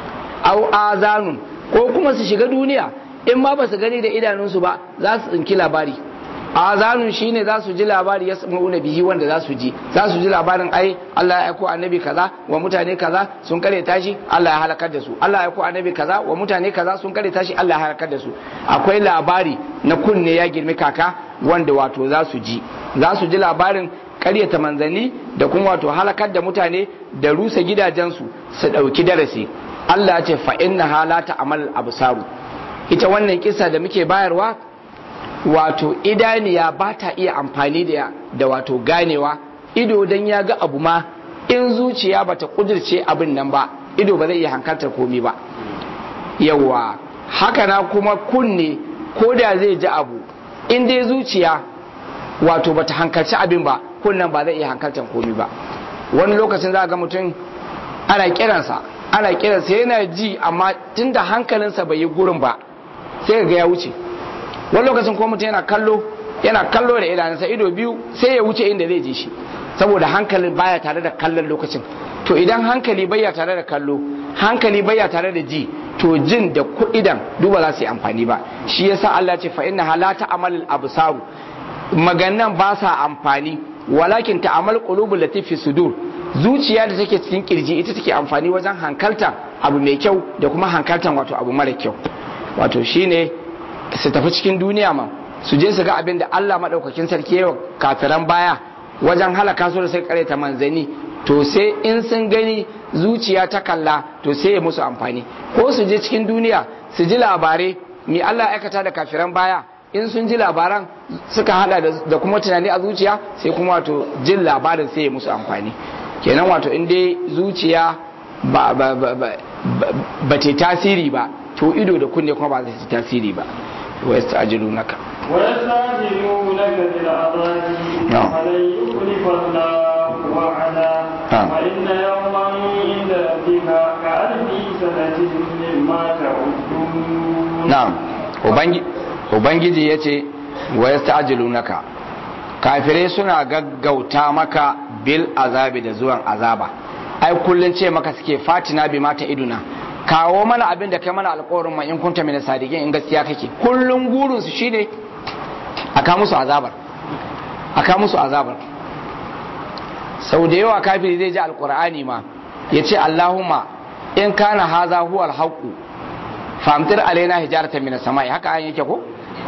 au azanun ko kuma su shiga duniya in ma ba su gani da idanunsu ba za su tsinki labari azanun shine za su ji labari ya sama'una bihi wanda za su ji za su ji labarin ai Allah ya aiko annabi kaza wa mutane kaza sun kare tashi Allah ya halakar da su Allah ya aiko annabi kaza wa mutane kaza sun kare tashi Allah ya halakar da su akwai labari na kunne ya girmi kaka wanda wato za su ji za su ji labarin karyata manzanni da kuma wato halakar da mutane da rusa gidajensu su ɗauki darasi Allah ya ce fa inna halata amal absaru ita wannan kisa da muke bayarwa wato idaniya ba ta iya amfani da da wato ganewa ido dan ya ga abu ma in zuciya bata kudirce abin nan ba ido ba zai iya hankaltar komi ba yawa haka na kuma kunne ko da zai ji abu in dai zuciya wato bata hankalci abin ba kunnen ba zai iya hankaltar komi ba wani lokacin za ga mutum ana kiransa ana kiransa yana ji amma tunda hankalinsa bai yi gurin ba sai ga ya wuce wani lokacin ko mutum yana kallo yana kallo da idanunsa ido biyu sai ya wuce inda zai je shi saboda hankalin baya tare da kallon lokacin to idan hankali baya tare da kallo hankali baya tare da ji to jin da idan duba za su yi amfani ba shi yasa Allah ce fa inna halata amal absaru maganan ba sa amfani walakin ta'amal qulubul latifi sudur zuciya da take cikin kirji ita take amfani wajen hankalta abu mai kyau da kuma hankaltan wato abu mara kyau wato shine su tafi cikin duniya ma su je su ga abin da Allah maɗaukakin sarki yawa kafiran baya wajen halaka su da sai kareta manzani to sai in sun gani zuciya ta kalla to sai ya musu amfani ko su je cikin duniya su ji labarai mi Allah aikata da kafiran baya in sun ji labaran suka hada da kuma tunani a zuciya sai kuma wato jin labarin sai ya musu amfani kenan wato in dai zuciya ba ba ba ba ba ta tasiri ba to ido da kunne kuma ba zai ta tasiri ba wa yasta'jilunaka ويستعجلونك بالعذاب فلن يخلف الله وعده فإن يوما عند ربك كألف سنة مما تعدون نعم Ubangiji ya ce wa yasta'jilunaka kafirai suna gaggauta maka bil azabi da zuwan azaba ai kullun ce maka suke fatina bi mata iduna kawo mana abin da kai mana alƙawarin ma in kunta mina sadiqin in gaskiya kake kullun gurin su shine aka musu azabar aka musu azabar sau da yawa kafiri zai ji alƙur'ani ma ya ce Allahumma in kana haza huwal haqqu famtir alaina hijaratan minas sama'i haka an yake ko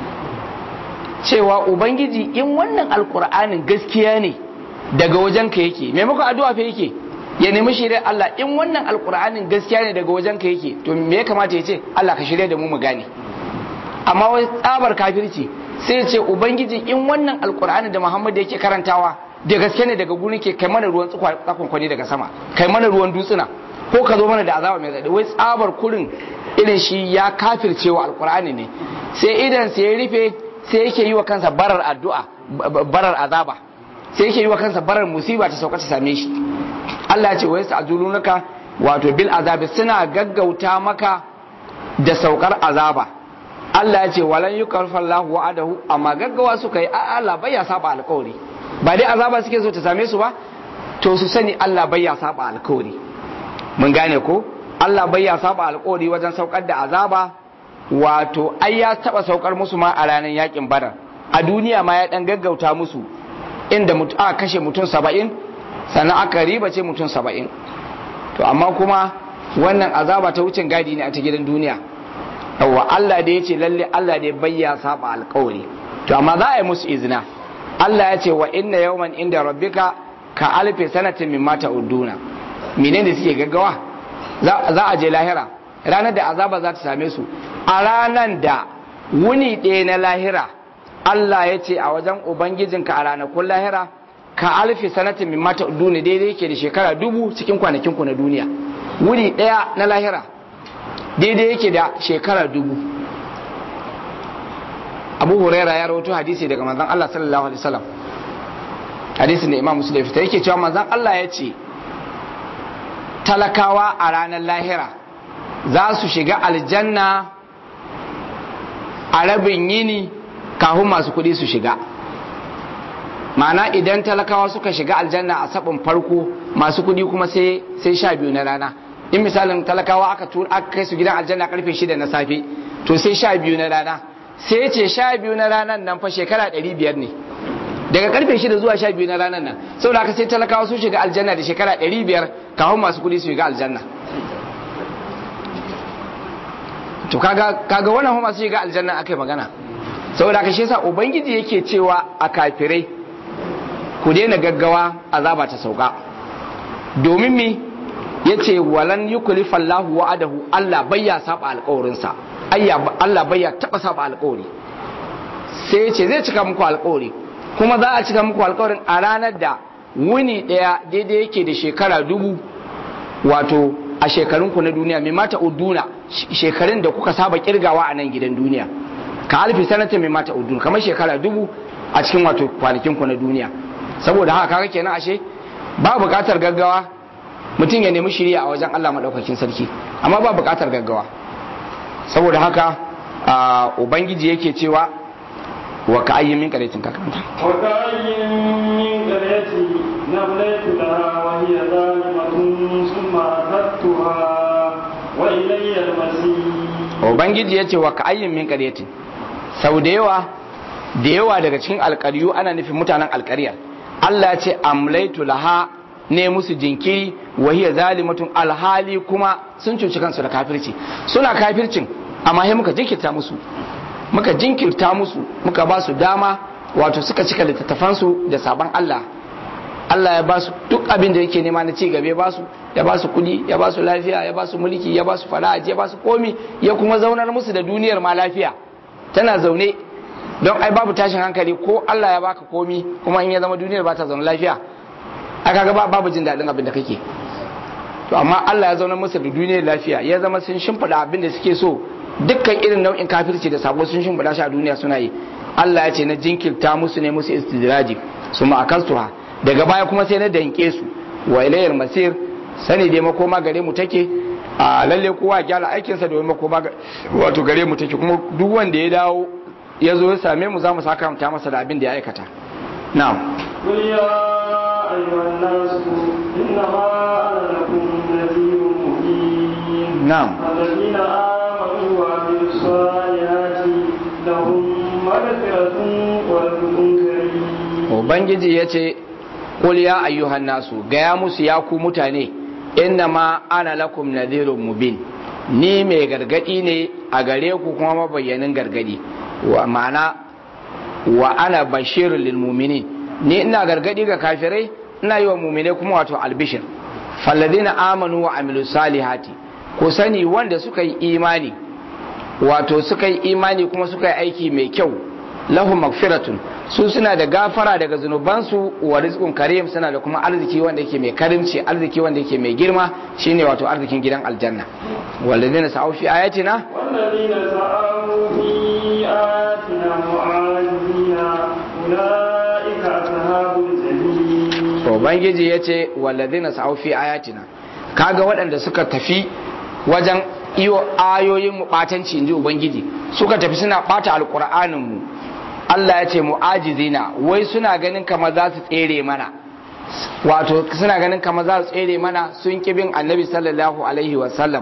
cewa ubangiji in wannan alkur'anin gaskiya ne daga wajen ka yake maimakon addu'a fa yake ya nemi shirya Allah in wannan alkur'anin gaskiya ne daga wajen ka yake to me ya kamata ya ce Allah ka shirya da mu mu gane amma wai tsabar kafirci sai ya ce ubangiji in wannan alkur'anin da Muhammad yake karantawa da gaske ne daga gurin ke kai mana ruwan tsakon kwani daga sama kai mana ruwan dutsuna ko ka zo mana da azaba mai zaɗi wai tsabar kurin irin shi ya kafircewa alkur'ani ne sai idan sai ya rufe sai yake yi wa kansa barar addu'a barar azaba sai yake yi wa kansa barar musiba ta sauka ta same shi Allah ya ce wa yasta'jilunaka wato bil azabi suna gaggauta maka da saukar azaba Allah ya ce walan yukarfa Allahu wa'adahu amma gaggawa suka yi Allah bai ya saba alƙawari ba dai azaba suke so ta same su ba to su sani Allah bai ya saba alƙawari mun gane ko Allah bai ya saba alƙawari wajen saukar da azaba wato ai ya taba saukar musu ma a ranar yakin badar a duniya ma ya dan gaggauta musu inda aka kashe mutum saba'in sannan aka riba ce mutum saba'in to amma kuma wannan azaba ta wucin gadi ne a ta gidan duniya yawwa Allah da ya ce lalle Allah da ya bayya saba alkawari to amma za a yi musu izina Allah ya ce wa inna yawman inda rabbika ka alfi sanatin mimma ta'uduna menene suke gaggawa za a je lahira ranar da azaba za ta same su a ranar da wuni ɗaya na lahira Allah ya ce a wajen Ubangijinka a ranakun lahira ka alfi sanatin min mata duni daidai yake da shekara dubu cikin kwanakinku na duniya wuni ɗaya na lahira daidai yake da shekara dubu abu huraira ya rawato hadisi daga manzon Allah sallallahu alaihi wasallam hadisin da imam muslim fita yake cewa manzon Allah ya ce talakawa a ranar lahira za su shiga aljanna a rabin yini kafin masu kuɗi su shiga ma'ana idan talakawa suka shiga aljanna a sabon farko masu kuɗi kuma sai sha biyu na rana in misalin talakawa aka tura aka kai su gidan aljanna karfe shida na safe to sai sha biyu na rana sai ce sha biyu na ranar nan fa shekara ɗari biyar ne daga karfe shida zuwa sha biyu na ranar nan saboda haka sai talakawa sun shiga aljanna da shekara ɗari biyar kafin masu kuɗi su shiga aljanna to kaga kaga wannan kuma masu shiga aljanna akai magana saboda haka shi yasa ubangiji yake cewa a kafirai ku daina gaggawa azaba ta sauka domin me yace walan yuklifa Allahu wa'adahu Allah bayya saba alƙawarinsa ayya Allah bayya taba saba alƙawari sai yace zai cika muku alƙawari kuma za a cika muku alƙawarin a ranar da wuni ɗaya daidai yake da shekara dubu wato a shekarunku na duniya mai mata uduna shekarun da kuka saba kirgawa a nan gidan duniya ka alfi sanatin mai mata uduna kamar shekara dubu a cikin wato kwanakinku na duniya saboda haka kaga kenan ashe ba buƙatar gaggawa mutum ya nemi shiriya a wajen Allah maɗaukakin sarki amma ba buƙatar gaggawa saboda haka ubangiji yake cewa wa ka ayyin min qaryatin ka karanta wa ka ayyin min qaryatin namlaytu laha wa hiya zalimatun thumma akhadtuha wa ilayya al-masir ubangiji yace wa ka ayyin min qaryatin sau da yawa da yawa daga cikin alƙaryu ana nufin mutanen alƙaryar Allah ya ce amlaitu laha ne musu jinkiri wahiya zalimatun alhali kuma sun cuci kansu da kafirci suna kafircin amma sai muka jinkirta musu muka jinkirta musu muka ba su dama wato suka cika littattafansu da sabon Allah Allah ya ba su duk abin da yake nema na ci gaba ya ba su ya ba su kudi ya ba su lafiya ya ba su mulki ya ba su fara'a ya ba su komi ya kuma zaunar musu da duniyar ma lafiya tana zaune don ai babu tashin hankali ko Allah ya baka komi kuma in ya zama duniyar ba ta zaune lafiya aka ga babu jin daɗin abin da kake to amma Allah ya zauna musu da duniyar lafiya ya zama sun shimfiɗa abin da suke so dukkan irin nau'in kafirci da sabo sun shimfiɗa shi a duniya suna yi Allah ya ce na jinkirta musu ne musu istidraji su ma'akastuha daga baya kuma sai na danke su wa ilayyar masir sani dai makoma gare mu take a lalle kowa gyara aikinsa domin makoma wato gare mu take kuma duk wanda ya dawo ya zo ya same mu za mu saka masa da abin da ya aikata na'am قل يا أيها الناس إنما أنا لكم نذير مبين نعم. الذين آمنوا وعملوا الصالحات لهم مغفرة ورزق كريم ubangiji ya ce ƙul ya ayyuhan nasu gaya musu ya ku mutane inna ma ana lakum nadhirun mubin ni mai gargadi ne a gare ku kuma mabayyanin gargadi wa ma'ana wa ana bashirun lil mu'minin ni ina gargadi ga kafirai ina yi wa mu'minai kuma wato albishir falladina amanu wa amilu salihati ku sani wanda suka yi imani wato suka yi imani kuma suka yi aiki mai kyau lahum magfiratun su suna da gafara daga zunubansu wa rizqun karim suna da kuma arziki wanda yake mai karimci arziki wanda yake mai girma shine wato arzikin gidan aljanna walladina sa'u fi ayatina والذين سعوا في آياتنا معاجزين أولئك أصحاب الجحيم ubangiji yace walladina sa'u fi ayatina kaga waɗanda suka tafi wajen iyo ayoyin mu batanci inji ubangiji suka tafi suna bata alqur'anin mu Allah ya ce mu'ajizina wai suna ganin kamar za su tsere mana wato suna ganin kamar za su tsere mana sun ki bin annabi sallallahu alaihi wasallam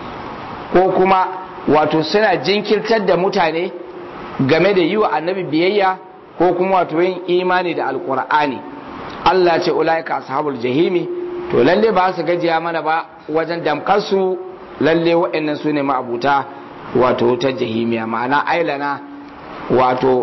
ko kuma wato suna jinkirtar da mutane game da yi wa annabi biyayya ko kuma wato yin imani da alkur'ani Allah ce ulaika ashabul jahimi to lalle ba su gajiya mana ba wajen damkar su lalle waɗannan su ne ma'abuta wato wutar jahimiya ma'ana ailana wato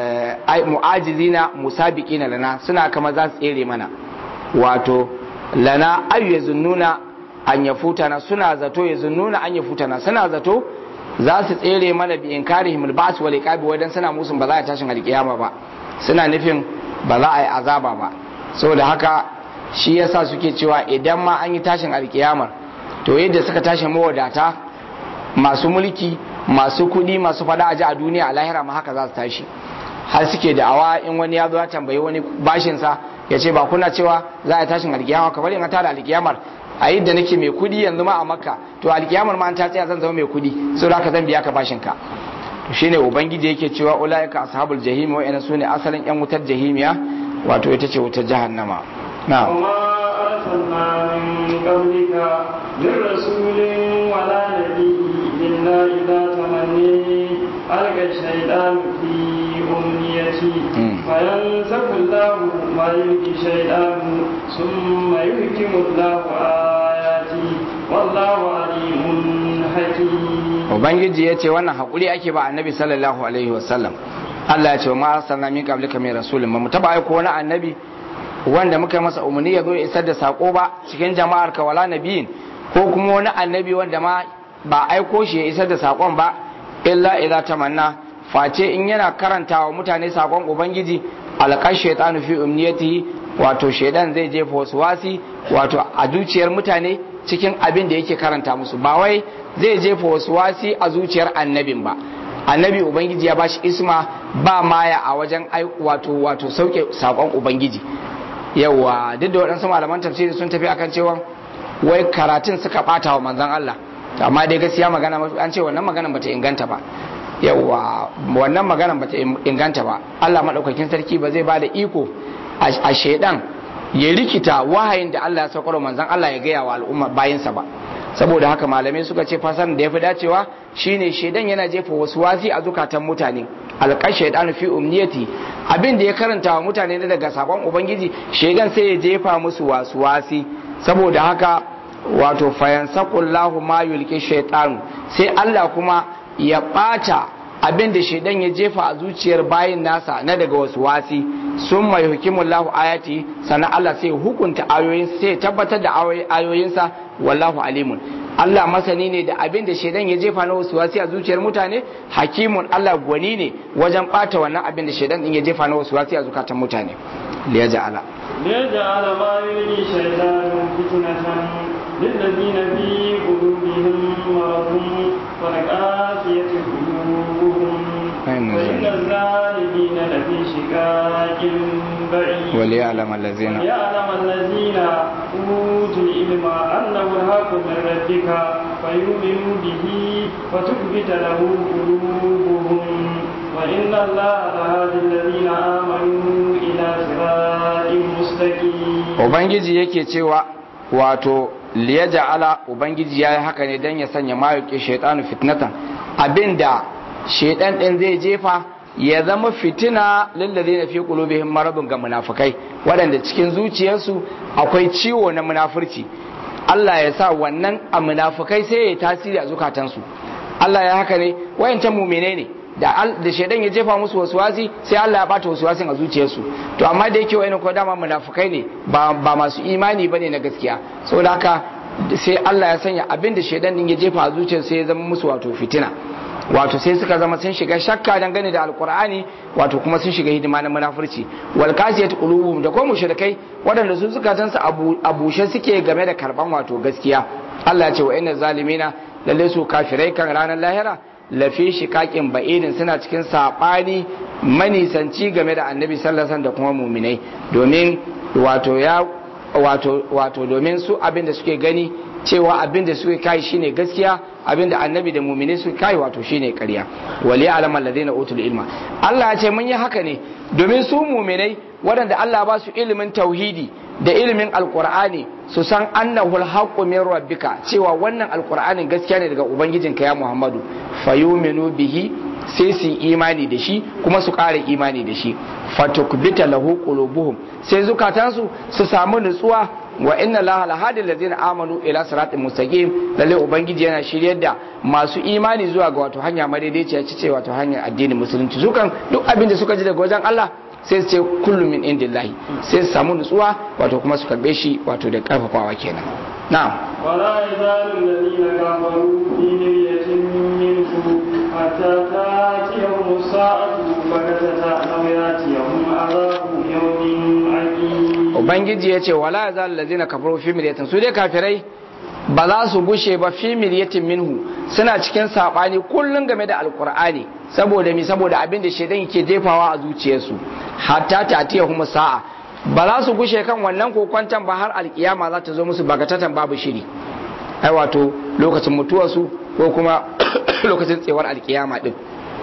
mu'ajizina musabiqina lana suna kama za su tsere mana wato lana ayu yazunnuna an yafutana suna zato yazunnuna an yafutana suna zato za su tsere mana bi inkarihim albas wal iqabi wadan suna musun ba za a tashin alkiyama ba suna nufin ba za a yi azaba ba saboda haka shi yasa suke cewa idan ma an yi tashin alkiyamar to yadda suka tashi mawadata masu mulki masu kudi masu fada aji a duniya a lahira ma haka za su tashi har suke da awa in wani ya zo ya tambayi wani bashinsa ya ce ba kuna cewa za a tashin alkiyama kamar in an tada alkiyamar a yadda nake mai kudi yanzu ma a makka to alkiyamar ma an ta tsaya zan zama mai kudi sau da zan biya ka bashin ka to shine ubangiji yake cewa ulaika ashabul jahim wa ina sune asalin yan wutar jahimiya wato ita ce wutar jahannama na وما أرسلنا من قبلك من رسول ولا نبي إلا إذا تمني ألقى الشيطان في أمنيته مم. فينسخ الله ما يلقي الشيطان ثم يحكم الله آياته والله عليم حكيم ubangiji ya ce wannan haƙuri ake ba annabi sallallahu alaihi wasallam Allah ya ce wa ma arsalna min qablika min rasulin ba mu taba aiko wani annabi wanda muka yi masa umarni ya zo ya isar da sako ba cikin jama'ar ka wala nabiyin ko kuma wani annabi wanda ma ba aiko shi ya isar da sakon ba illa idza tamanna face in yana karantawa mutane sakon ubangiji alqash shaytanu fi umniyatihi wato shaidan zai jefa wasu wasi wato a zuciyar mutane cikin abin da yake karanta musu ba wai zai jefa wasu wasi a zuciyar annabin ba annabi ubangiji ya bashi isma ba maya a wajen ai- wato wato sauke sakon ubangiji yawa duk da waɗansu malaman tafsiri sun tafi akan cewa wai karatun suka ɓata wa manzon Allah amma dai gaskiya magana mafi an ce wannan maganan bata inganta ba yawa wannan maganan bata inganta ba Allah madaukakin sarki ba zai ba da iko a a shaidan ya rikita wahayin da Allah ya saukar wa manzon Allah ya gaya wa al'umma bayinsa ba saboda haka malamai suka ce fasar da ya fi dacewa shine shaidan yana jefa wasu wasi a zukatan mutane alƙar shaidan fi umniyati abin da ya karanta wa mutane na daga sakon ubangiji shaidan sai ya jefa musu wasu wasi saboda haka wato fayansaqullahu ma yulqi shaytanu sai Allah kuma ya bata abin da shaidan ya jefa a zuciyar bayin nasa na daga wasu wasi sun mai hukimullahu ayati sannan Allah sai hukunta ayoyin sai tabbatar da ayoyinsa wallahu alimun Allah masani ne da abin da shaidan ya jefa na wasu wasi a zuciyar mutane hakimun Allah gwani ne wajen bata wannan abin da shaidan din ya jefa na wasu wasi a zukatan mutane liya ja'ala ليجعل ما يلقي الشيطان فتنة للذين في قلوبهم مرض والقاسية قلوبهم وإن الظالمين لفي شقاق بعيد وليعلم الذين وليعلم الذين أوتوا العلم أنه الحق من ربك فيؤمنوا به وتثبت له قلوبهم وإن الله لهادي الذين آمنوا إلى صراط مستقيم Ubangiji yake cewa wato liyaja'ala Ubangiji ya yi haka ne don ya sanya mayuki shaitanu fitnatan abinda shaitan ɗin zai jefa ya zama fitina lallazi na fi qulubihim maradun ga munafukai waɗanda cikin zuciyarsu akwai ciwo na munafurci Allah ya sa wannan a munafukai sai ya tasiri a zukatansu Allah ya haka ne wayancan mumine ne da da shaidan ya jefa musu wasuwasi sai Allah ya bata wasuwasin a zuciyarsu to amma da yake wayannan ko dama munafukai ne ba ba masu imani bane na gaskiya saboda haka sai Allah ya sanya abin da shaidan din ya jefa a zuciyarsu sai ya zama musu wato fitina wato sai suka zama sun shiga shakka dangane da alkur'ani wato kuma sun shiga hidima na munafurci wal kasiyat qulubuhum da kuma mushrikai waɗanda su zukatan su a bushe suke game da karban wato gaskiya Allah ya ce wa inna zalimina lalle su kafirai kan ranar lahira lafi shiqaqin ba'idin suna cikin sabani manisanci game da annabi sallallahu alaihi da kuma muminai domin wato ya wato wato domin su abin da suke gani cewa abin da suke kai shine gaskiya abin da annabi da mumini suke kai wato shine ƙarya wali alam alladheena utul ilma Allah ya ce mun yi haka ne domin su muminai waɗanda Allah ba su ilimin tauhidi da ilimin alqur'ani su san annahu alhaqqu min rabbika cewa wannan alqur'anin gaskiya ne daga ubangijinka ya Muhammadu fayuminu bihi sai su imani da shi kuma su ƙara imani da shi fatukbita lahu qulubuhum sai zukatansu su samu nutsuwa wa inna laha lahadi allazina amanu ila siratin mustaqim lalle ubangiji yana shiryar da masu imani zuwa ga wato hanya madaidaiciya ce wato hanyar addinin musulunci sukan duk abin da suka ji daga wajen Allah sai su ce kullum min indillahi sai su samu nutsuwa wato kuma su karbe shi wato da karfafawa kenan na'am ولا يزال الذين كفروا في مرية منه حتى تاتيهم الساعة بغتة أو ياتيهم عذاب يوم عقيم ubangiji ya ce wala ya zal lazina kafaru fi miryatin su dai kafirai ba za su gushe ba fi miryatin minhu suna cikin sabani kullun game da alqur'ani saboda mi saboda abin da shedan yake jefawa a zuciyarsu hatta tatiyahum sa'a ba za su gushe kan wannan kokwantan ba har alkiyama za ta zo musu bagatatan babu shiri ai wato lokacin mutuwarsu ko kuma lokacin tsewar alkiyama din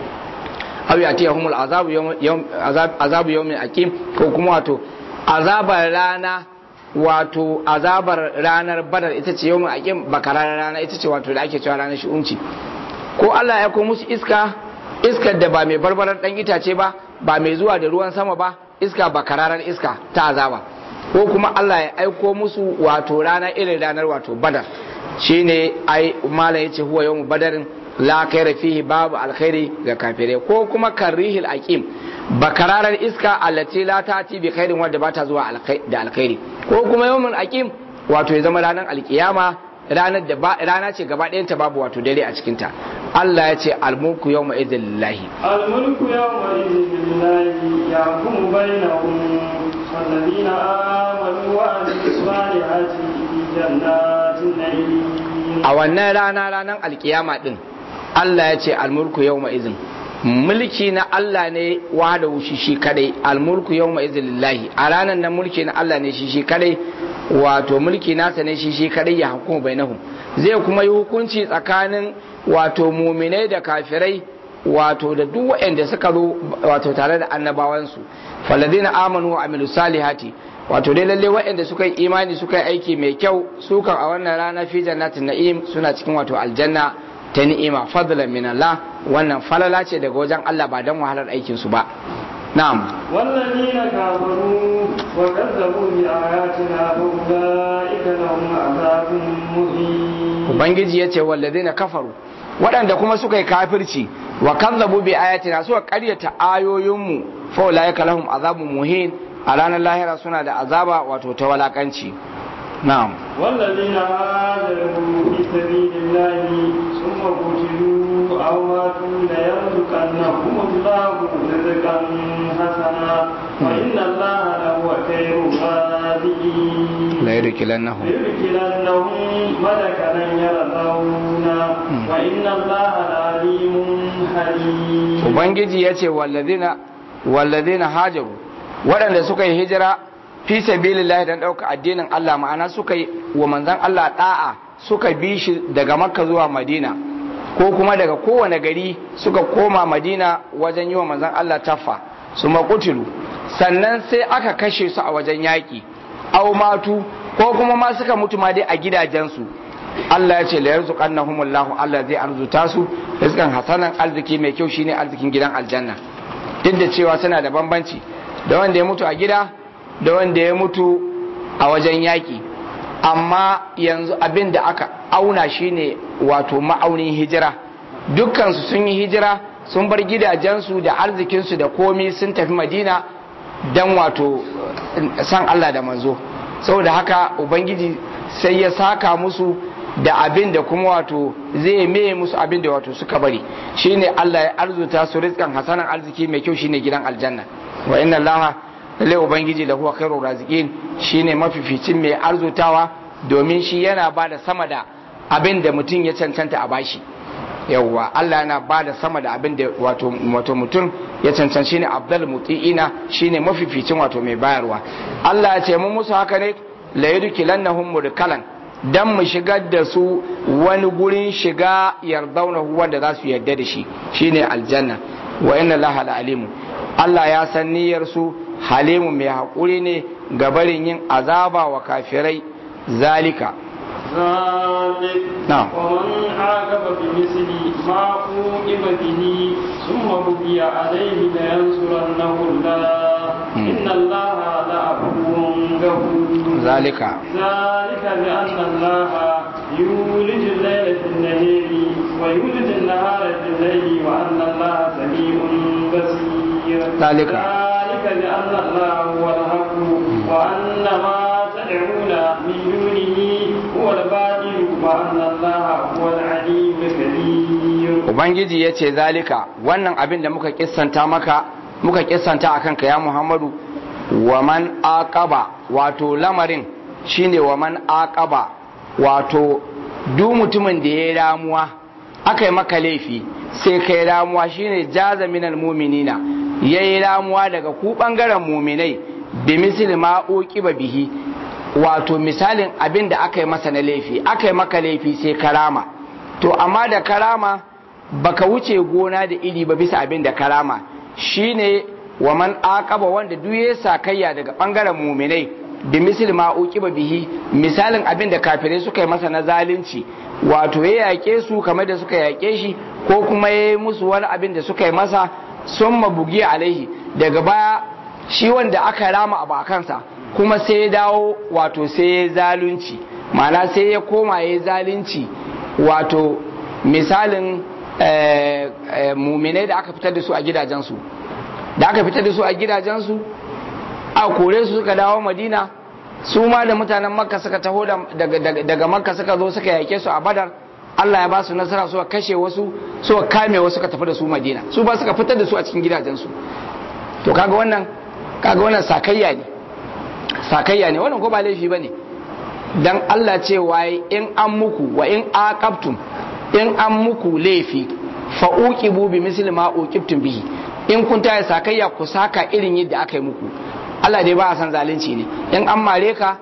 aw yatiyahum azabu yawm azabu yawmin akim ko kuma wato azabar rana wato azabar ranar badar ita ce yawmin akim bakarar rana ita ce wato da ake cewa ranar shi'unci ko Allah ya ko musu iska iskar da ba mai barbarar dan itace ba ba mai zuwa da ruwan sama ba iska bakararar iska ta azaba ko kuma Allah ya aiko musu wato rana irin ranar wato badar shine ai mala yace huwa yawmu badarin la khaira fihi babu alkhairi ga kafirai ko kuma karihil aqim bakararar iska allati la tati bi khairin wadda bata zuwa da alkhairi ko kuma yawmul aqim wato ya zama ranar alkiyama ranar da rana ce gaba ɗayan ta babu wato dare a cikin ta Allah ya ce almulku yawma idhil lillahi الملك يومئذ لله يحكم بينهم والذين آمنوا وعملوا الصالحات في جنات النعيم a wannan rana ranar alkiyama din Allah ya ce almulku yawma idhin mulki na Allah ne wahada shi shi kadai almulku yawma idhin lillahi a ranar nan mulki na Allah ne shi shi kadai wato mulki nasa ne shi shi kadai ya hukumu bainahum zai kuma yi hukunci tsakanin wato muminai da kafirai wato da duk waɗanda suka zo wato tare da annabawansu faladina amanu wa amilu salihati wato dai lalle waɗanda suka yi imani suka yi aiki mai kyau su kan a wannan rana fi jannatin na'im suna cikin wato aljanna ta ni'ima fadlan min Allah wannan falala ce daga wajen Allah ba dan wahalar aikin su ba na'am والذين كفروا وكذبوا بآياتنا فأولئك لهم عذاب مهين ubangiji yace walladina kafaru waɗanda kuma suka yi kafirci wa kazzabu bi ayatina suka ƙaryata ayoyinmu fa ulaika lahum azabun muhin a ranar lahira suna da azaba wato ta walakanci na'am والذين هاجروا في سبيل الله ثم قتلوا أو ماتوا ليرزقنهم الله رزقا حسنا وإن الله لهو خير الرازقين la yudkilannahum ليدخلنهم ملكا يرضون وإن الله لعليم حليم ubangiji ya ce wallazina hajaru waɗanda suka yi hijira fi sabilillahi dan ɗauka addinin Allah ma'ana suka yi wa manzon Allah da'a suka bi shi daga makka zuwa madina ko kuma daga kowane gari suka koma madina wajen yi wa manzon Allah taffa su maƙutilu sannan sai aka kashe su a wajen yaƙi au matu ko kuma ma suka mutu ma dai a gidajensu Allah ya ce la yarzuqannahumullahu Allah zai arzuta su rizqan hasanan arziki mai kyau shine arzikin gidan aljanna duk da cewa suna da bambanci da wanda ya mutu a gida da wanda ya mutu a wajen yaƙi amma yanzu abin da aka auna shine wato ma'aunin hijira dukkansu sun yi hijira sun bar gidajensu da arzikinsu da komi sun tafi madina don wato san Allah da manzo saboda haka ubangiji sai ya saka musu da abin da kuma wato zai meye musu abin da wato suka bari shine Allah ya arzuta su rizkan hasanan arziki mai kyau shine gidan aljanna wa inna allaha lalle ubangiji da huwa khairur raziqin shine mafificin mai arzutawa domin shi yana ba da sama da abin da mutum ya cancanta a bashi yawwa Allah yana ba da sama da abin da wato wato mutum ya cancanci shine abdul mutiina shine mafificin wato mai bayarwa Allah ya ce mun musu haka ne la yudkilannahum mudkalan dan mu shigar da su wani gurin shiga yardaunahu wanda za su yarda da shi shine aljanna wa inna laha la alimu Allah ya san niyyar su halimu mai haƙuri ne ga barin yin azaba wa kafirai zalika ذلك نعم. ومن عاقب بمثل ما عوقب به ثم بقي عليه لينصرنه الله مم. إن الله لعفو غفور zalika ذلك بأن الله يولج الليل في النهار ويولج النهار في الليل وأن الله سميع بصير ذلك. ذلك بأن الله هو الحق وأن ما تدعون من دونه هو الباطل وأن الله هو العليم الكبير ubangiji ya ce zalika wannan abin da muka kissanta maka muka kissanta a kanka ya muhammadu wa man aqaba wato lamarin shine wa man aqaba wato duk mutumin da ya yi ramuwa aka yi maka laifi sai kai ramuwa shine jaza minal muminina ya yi ramuwa daga ku bangaren muminai bi misli ma uqiba bihi wato misalin abin da aka yi masa na laifi aka yi maka laifi sai karama to amma da karama baka wuce gona da iri ba bisa abin da karama shine wa man aqaba wanda duk ya sakayya daga bangaren muminai bi misli ma uqiba bihi misalin abin da kafirai suka yi masa na zalunci wato ya yake su kamar da suka yake shi ko kuma ya yi musu wani abin da suka yi masa sun mabugi alaihi daga baya shi wanda aka rama abu a kansa kuma sai ya dawo wato sai ya zalunci ma'ana sai ya koma ya zalunci wato misalin eh, eh, muminai da aka fitar da su a gidajensu da aka fitar da su a gidajensu a kore su suka dawo madina su ma da mutanen makka suka taho da- daga, daga, daga makka suka zo suka yake su a badar Allah ya ba su nasara suka kashe wasu suka kame wasu suka tafi da su madina su ba suka fitar da su a cikin gidajensu to kaga wannan kaga wannan sakayya ne sakayya ne wannan ko ba laifi bane dan Allah ce waye in an muku wa in aqabtum in an muku laifi fa uqibu bi misli ma uqibtum bihi in kun taya sakayya ku saka irin yadda aka yi muku Allah dai ba a san zalunci ne in an mare ka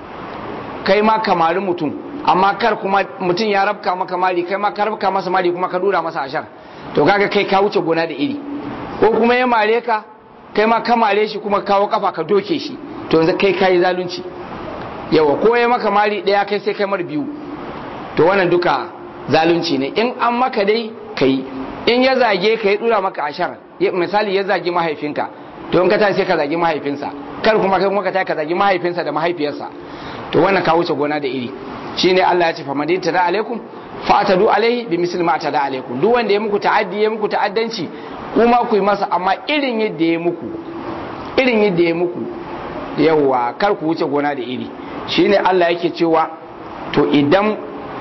kai ma ka mari mutum amma kar kuma mutum ya rabka maka mari kai ma ka rabka masa mari kuma ka dura masa ashar to kaga kai ka wuce gona da iri ko kuma ya mare ka kai ma ka mare shi kuma kawo kafa ka doke shi to yanzu kai kayi zalunci yawa ko ya maka mari daya kai sai kai mar biyu to wannan duka zalunci ne in an maka dai kai in ya zage ka ya dura maka ashar ya- misali ya zagi mahaifinka to in ka tashi sai ka zagi mahaifinsa kar kuma kai kuma ka tashi ka zagi mahaifinsa da mahaifiyarsa to wannan ka wuce gona da iri shine Allah ya ce fa madinta da alaikum fatadu alaihi bi misli ma tada alaikum duk wanda ya muku ta'addi ya muku ta'addanci kuma ku yi masa amma irin yadda ya muku irin yadda ya muku yawa kar ku wuce gona da iri shine Allah yake cewa to idan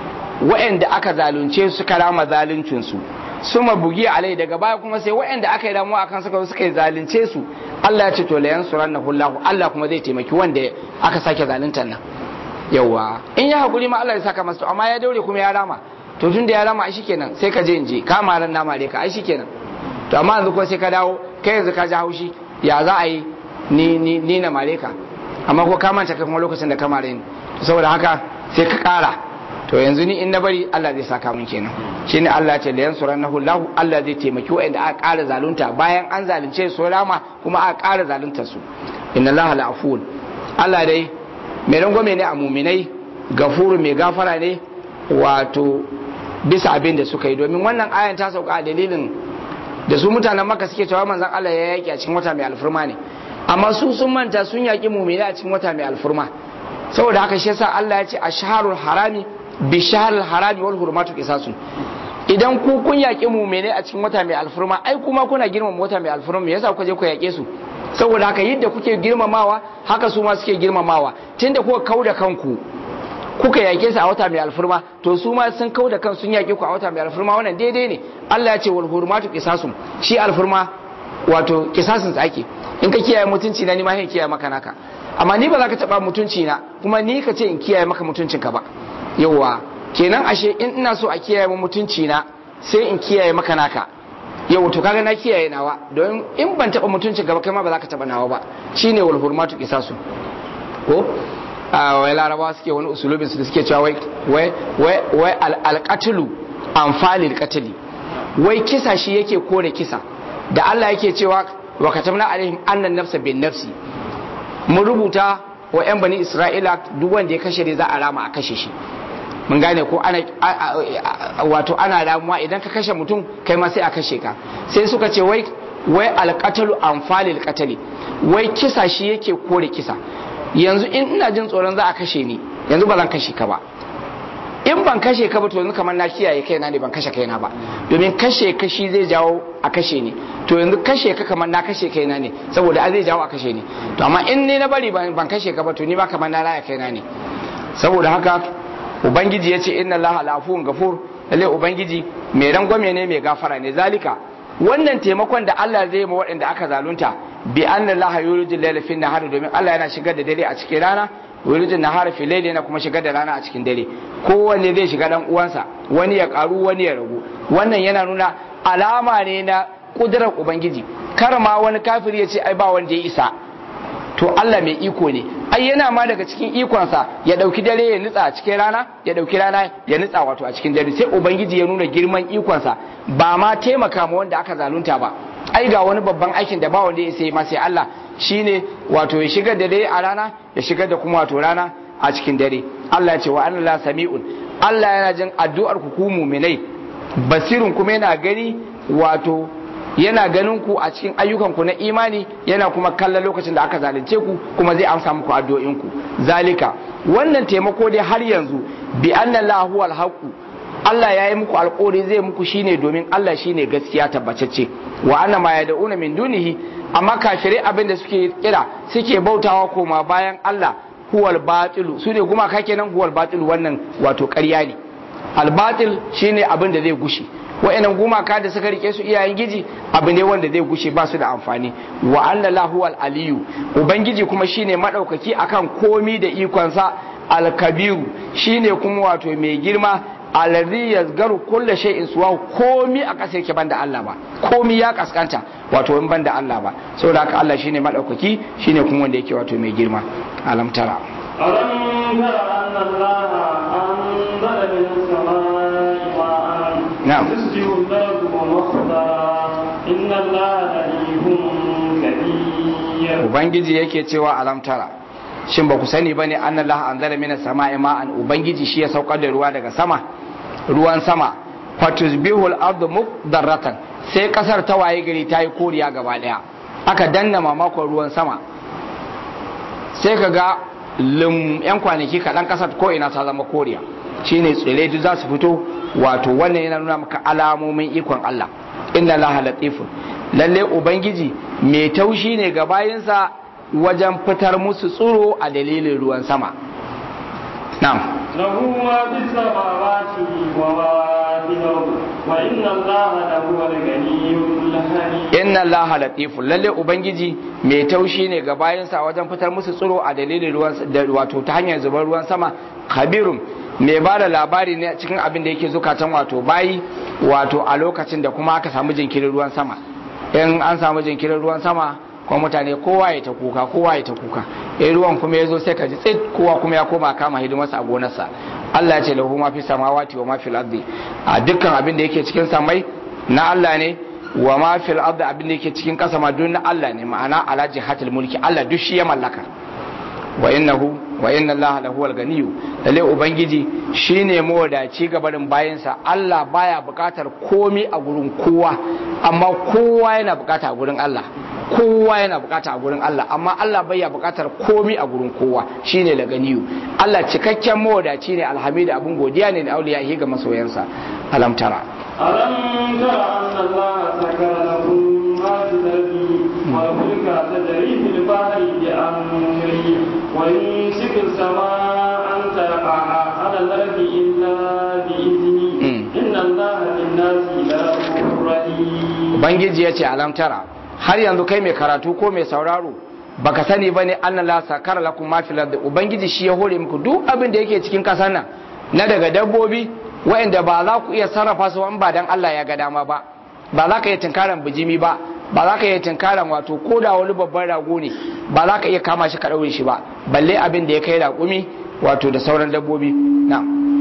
waɗanda aka zalunce su suka rama zaluncin su suma bugi alai daga baya kuma sai waɗanda aka yi damuwa akan suka suka yi zalunce su Allah ya ce to la yansurannahu Allah Allah kuma zai taimaki wanda aka sake zaluntar nan yawa in ya hakuri ma Allah ya saka masa to amma ya daure kuma ya rama to tun da ya rama ai shikenan sai ka je in je ka maran na mare ka ai shikenan to amma yanzu ko sai ka dawo kai yanzu ka ji haushi ya za a yi ni ni ni na mare ka amma ko ka manta kai kuma lokacin da ka mare ni saboda haka sai ka kara to yanzu ni in na bari Allah zai saka mun kenan shine Allah ya ce la yansurannahu Allah Allah zai taimaki wa'anda aka kara zalunta bayan an zalunce su rama kuma aka kara zalunta su inna Allah la'afun Allah dai mai rangwame ne a muminai gafuru mai gafara ne wato bisa abin da suka yi domin wannan ayan ta sauka a dalilin da su mutanen maka suke cewa manzon Allah ya yaki a cikin wata mai alfurma ne amma su sun manta sun yaki muminai a cikin wata mai alfurma saboda haka shi yasa Allah ya ce a shaharul harami bi shaharul harami wal hurmatu qisasun idan ku kun yaki muminai a cikin wata mai alfurma ai kuma kuna girmama wata mai alfurma me yasa kuka je ku yake su saboda haka yadda kuke girmamawa haka su ma suke girmamawa tunda kuka kauda kanku kuka yake su a wata mai alfurma to su ma sun kauda kan sun yake ku a wata mai alfurma wannan daidai ne Allah ya ce wal hurmatu qisasum shi alfurma wato kisasin tsaki in ka kiyaye mutunci na ni ma sai kiyaye maka naka amma ni ba za ka taba mutunci na kuma ni ka ce in kiyaye maka mutuncin ka ba yawa kenan ashe in ina so a kiyaye mutunci na sai in kiyaye maka naka yau to kaga na kiyaye nawa don in ban taba mutuncin gaba kai ma ba za ka taba nawa ba shine wal hurmatu qisasu ko a wai larabawa suke wani usulubin su da suke cewa wai wai wai wai alqatlu anfalil qatli wai kisa shi yake kore kisa da Allah yake cewa wa katamna alaihim annan nafsa bin nafsi mun rubuta wa yan bani isra'ila duk wanda ya kashe ne za a rama a kashe shi mun gane ko ana wato ana ramuwa idan ka kashe mutum kai ma sai a kashe ka sai suka ce wai wai alqatalu anfalil qatali wai kisa shi yake kore kisa yanzu in ina jin tsoron za a kashe ni yanzu ba zan kashe ka ba in ban kashe ka ba to yanzu kamar na kiyaye kaina ne ban kashe kaina ba domin kashe ka shi zai jawo a kashe ni to yanzu kashe ka kamar na kashe kaina ne saboda a zai jawo a kashe ni to amma in ne na bari ban kashe ka ba to ni ba kamar na raya kaina ne saboda haka ubangiji ya ce inna allaha lafuwun gafur lalle ubangiji mai rangwame ne mai gafara ne zalika wannan taimakon da Allah zai ma waɗanda aka zalunta bi anna allaha yulijul layla fi nahar domin Allah yana shigar da dare a cikin rana yulijul nahar fi layli yana kuma shigar da rana a cikin dare kowanne zai shiga dan uwansa wani ya karu wani ya ragu wannan yana nuna alama ne na kudurar ubangiji kar ma wani kafiri ya ce ai ba wanda ya isa to Allah mai iko ne ai yana ma daga cikin ikonsa ya dauki dare ya nutsa a cikin rana ya dauki rana ya nutsa wato a cikin dare sai ubangiji ya nuna girman ikonsa ba ma taimaka ma wanda aka zalunta ba ai ga wani babban aikin da ba wanda ya sai ma sai Allah shine wato ya shigar da dare a rana ya shigar da kuma wato rana a cikin dare Allah ya ce wa anna sami'un Allah yana jin addu'ar ku ku mu'minai basirun kuma yana gani wato yana ganin ku a cikin ayyukanku na imani yana kuma kallon lokacin da aka zalunce ku kuma zai amsa muku addu'o'inku zalika wannan taimako dai har yanzu bi anna lahu alhaqu Allah ya yi muku alƙawari zai muku shine domin Allah shine gaskiya tabbatacce wa anna ma yad'una min dunihi amma kafirai abin da suke kira suke bautawa koma bayan Allah huwal batilu su ne gumaka kenan huwal batilu wannan wato ƙarya ne albatil shine abin da zai gushe wa'annan gumaka da suka rike su iyayen giji abu ne wanda zai gushe ba su da amfani wa anna lahu aliyu ubangiji kuma shine madaukaki akan komi da ikonsa alkabiru shine kuma wato mai girma alladhi yazgaru kulli shay'in suwa komi a kasa yake banda Allah ba komi ya kaskanta wato in banda Allah ba saboda haka Allah shine madaukaki shine kuma wanda yake wato mai girma alam tara ألم تر أن الله أنزل من السماء ماء نعم. يسجد الأرض ومخضرا إن الله لطيف خبير ubangiji yake cewa alam tara shin ba ku sani bane anna Allah anzala minas sama'i ma'an ubangiji shi ya saukar da ruwa daga sama ruwan sama fatusbihul ardu muqdarratan sai kasar ta waye gari ta yi koriya gaba daya aka danna mamakon ruwan sama sai ka ga lim yan kwanaki kaɗan kasar ko ina ta zama koriya shine tsire duk za su fito wato wannan yana nuna maka alamomin ikon Allah inna Allah latifun lalle ubangiji mai taushi ne ga bayinsa wajen fitar musu tsuro a dalilin ruwan sama na'am له ما في السماوات وما في الأرض وإن الله لهو الغني الحميد inna allaha latifun lalle ubangiji mai taushi ne ga bayansa wajen fitar musu tsiro a dalilin ruwan da wato ta hanyar zubar ruwan sama khabirun mai ba da labari ne cikin abin da yake zukatan wato bayi wato a lokacin da kuma aka samu jinkirin ruwan sama in an samu jinkirin ruwan sama kuma mutane kowa ya ta kuka kowa ya ta kuka in ruwan kuma ya zo sai ka ji tsit kowa kuma ya koma kama hidimarsa a gonarsa Allah ya ce lahu ma fi samawati wa ma fil ardi a dukkan abin da yake cikin samai na Allah ne wa ma fil ardi abin da yake cikin kasa ma duk na Allah ne ma'ana ala jihatil mulki Allah duk shi ya mallaka wa innahu wa inna Allah lahu al-ganiyyu lalle ubangiji shine mawadaci gabarin bayansa Allah baya bukatar komi a gurin kowa amma kowa yana bukata a gurin Allah kowa yana bukata a gurin Allah amma Allah baya bukatar komi a gurin kowa shine la ganiyu Allah cikakken mawadaci ne alhamida abun godiya ne da auliya ga masoyansa alam tara ألم تر أن الله سكر لكم ما في الأرض والفلك تجري في البحر بأمره ويمسك السماء أن تقع على الأرض إلا بإذنه إن الله بالناس لرؤوف رحيم ubangiji ya ce alam tara har yanzu kai mai karatu ko mai sauraro baka sani bane anna la sakara lakum ma fil ardi ubangiji shi ya hore muku duk abin da yake cikin kasar nan na daga dabbobi waɗanda ba za ku iya sarrafa su in ba dan Allah ya ga dama ba ba za ka iya tinkaran bijimi ba ba za ka iya tinkaran wato ko da wani babban rago ne ba za ka iya kama shi ka ɗaure shi ba balle abin da ya kai raƙumi wato da sauran dabbobi na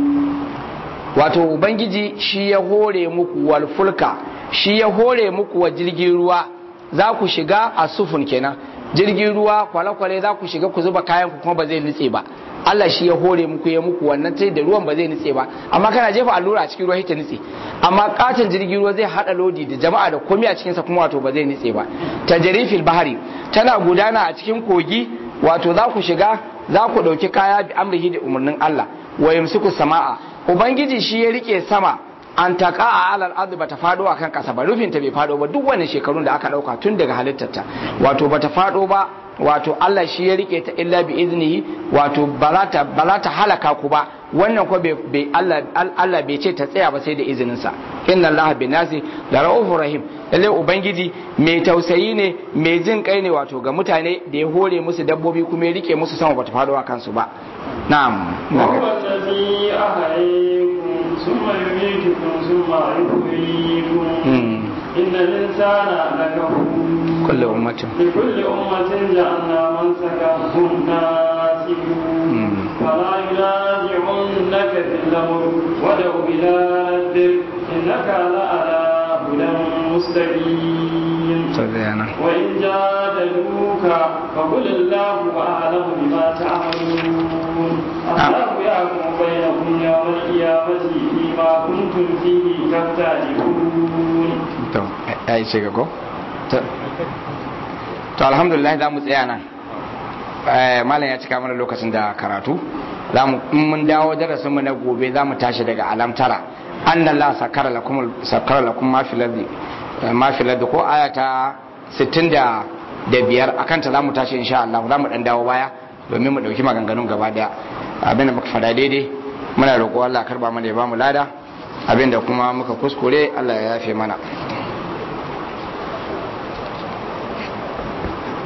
wato ubangiji shi ya hore muku wal fulka shi ya hore muku wa jirgin ruwa za ku shiga a sufun kenan jirgin ruwa kwale-kwale za ku shiga ku zuba kayan ku kuma ba zai nutse ba Allah shi ya hore muku ya muku wannan sai da ruwan ba zai nutse ba amma kana jefa allura a cikin ruwa ta nutse amma katon jirgin ruwa zai hada lodi da jama'a da komai a cikin sa kuma wato ba zai nutse ba tajrifil bahari tana gudana a cikin kogi wato za ku shiga za ku dauki kaya bi amrihi da umarnin Allah wa yamsiku sama'a ubangiji shi ya rike sama an taka a alal ardi bata fado akan kasa ba rufin ta bai fado ba duk wannan shekarun da aka dauka tun daga halittarta wato bata fado ba wato Allah shi ya rike ta illa bi iznihi wato ba za ta halaka ku ba wannan ko bai Allah Allah bai ce ta tsaya ba sai da izinin sa inna Allah bi nasi la raufur rahim lalle ubangiji mai tausayi ne mai jin kai ne wato ga mutane da ya hore musu dabbobi kuma ya rike musu sama bata fado a kansu ba na'am وهو الذي أحييكم ثم يميتكم ثم يحييكم إن الإنسان لكفور كل أمة لكل أمة جعلنا منسكهم ناسكون فلا ينازعنك في الأمر ودع إلى ربك إنك لعلى هدى مستقيم وإن جادلوك فقل الله أعلم بما تعملون الله يحكم بينكم يوم القيامة فيما كنتم فيه تختلفون. أي شيء to alhamdulillah za mu tsaya nan malam ya cika mana lokacin da karatu za mu in mun dawo darasin mu na gobe za mu tashi daga alamtara anna la sakara lakum sakara lakum ma fil ardi ma fil ardi ko ayata 65 akan ta za mu tashi insha Allah za mu dan dawo baya domin mu dauki maganganun gaba daya abinda muka fada daidai muna roƙo Allah karba mana ya ba mu lada abinda kuma muka kuskure Allah ya yafe mana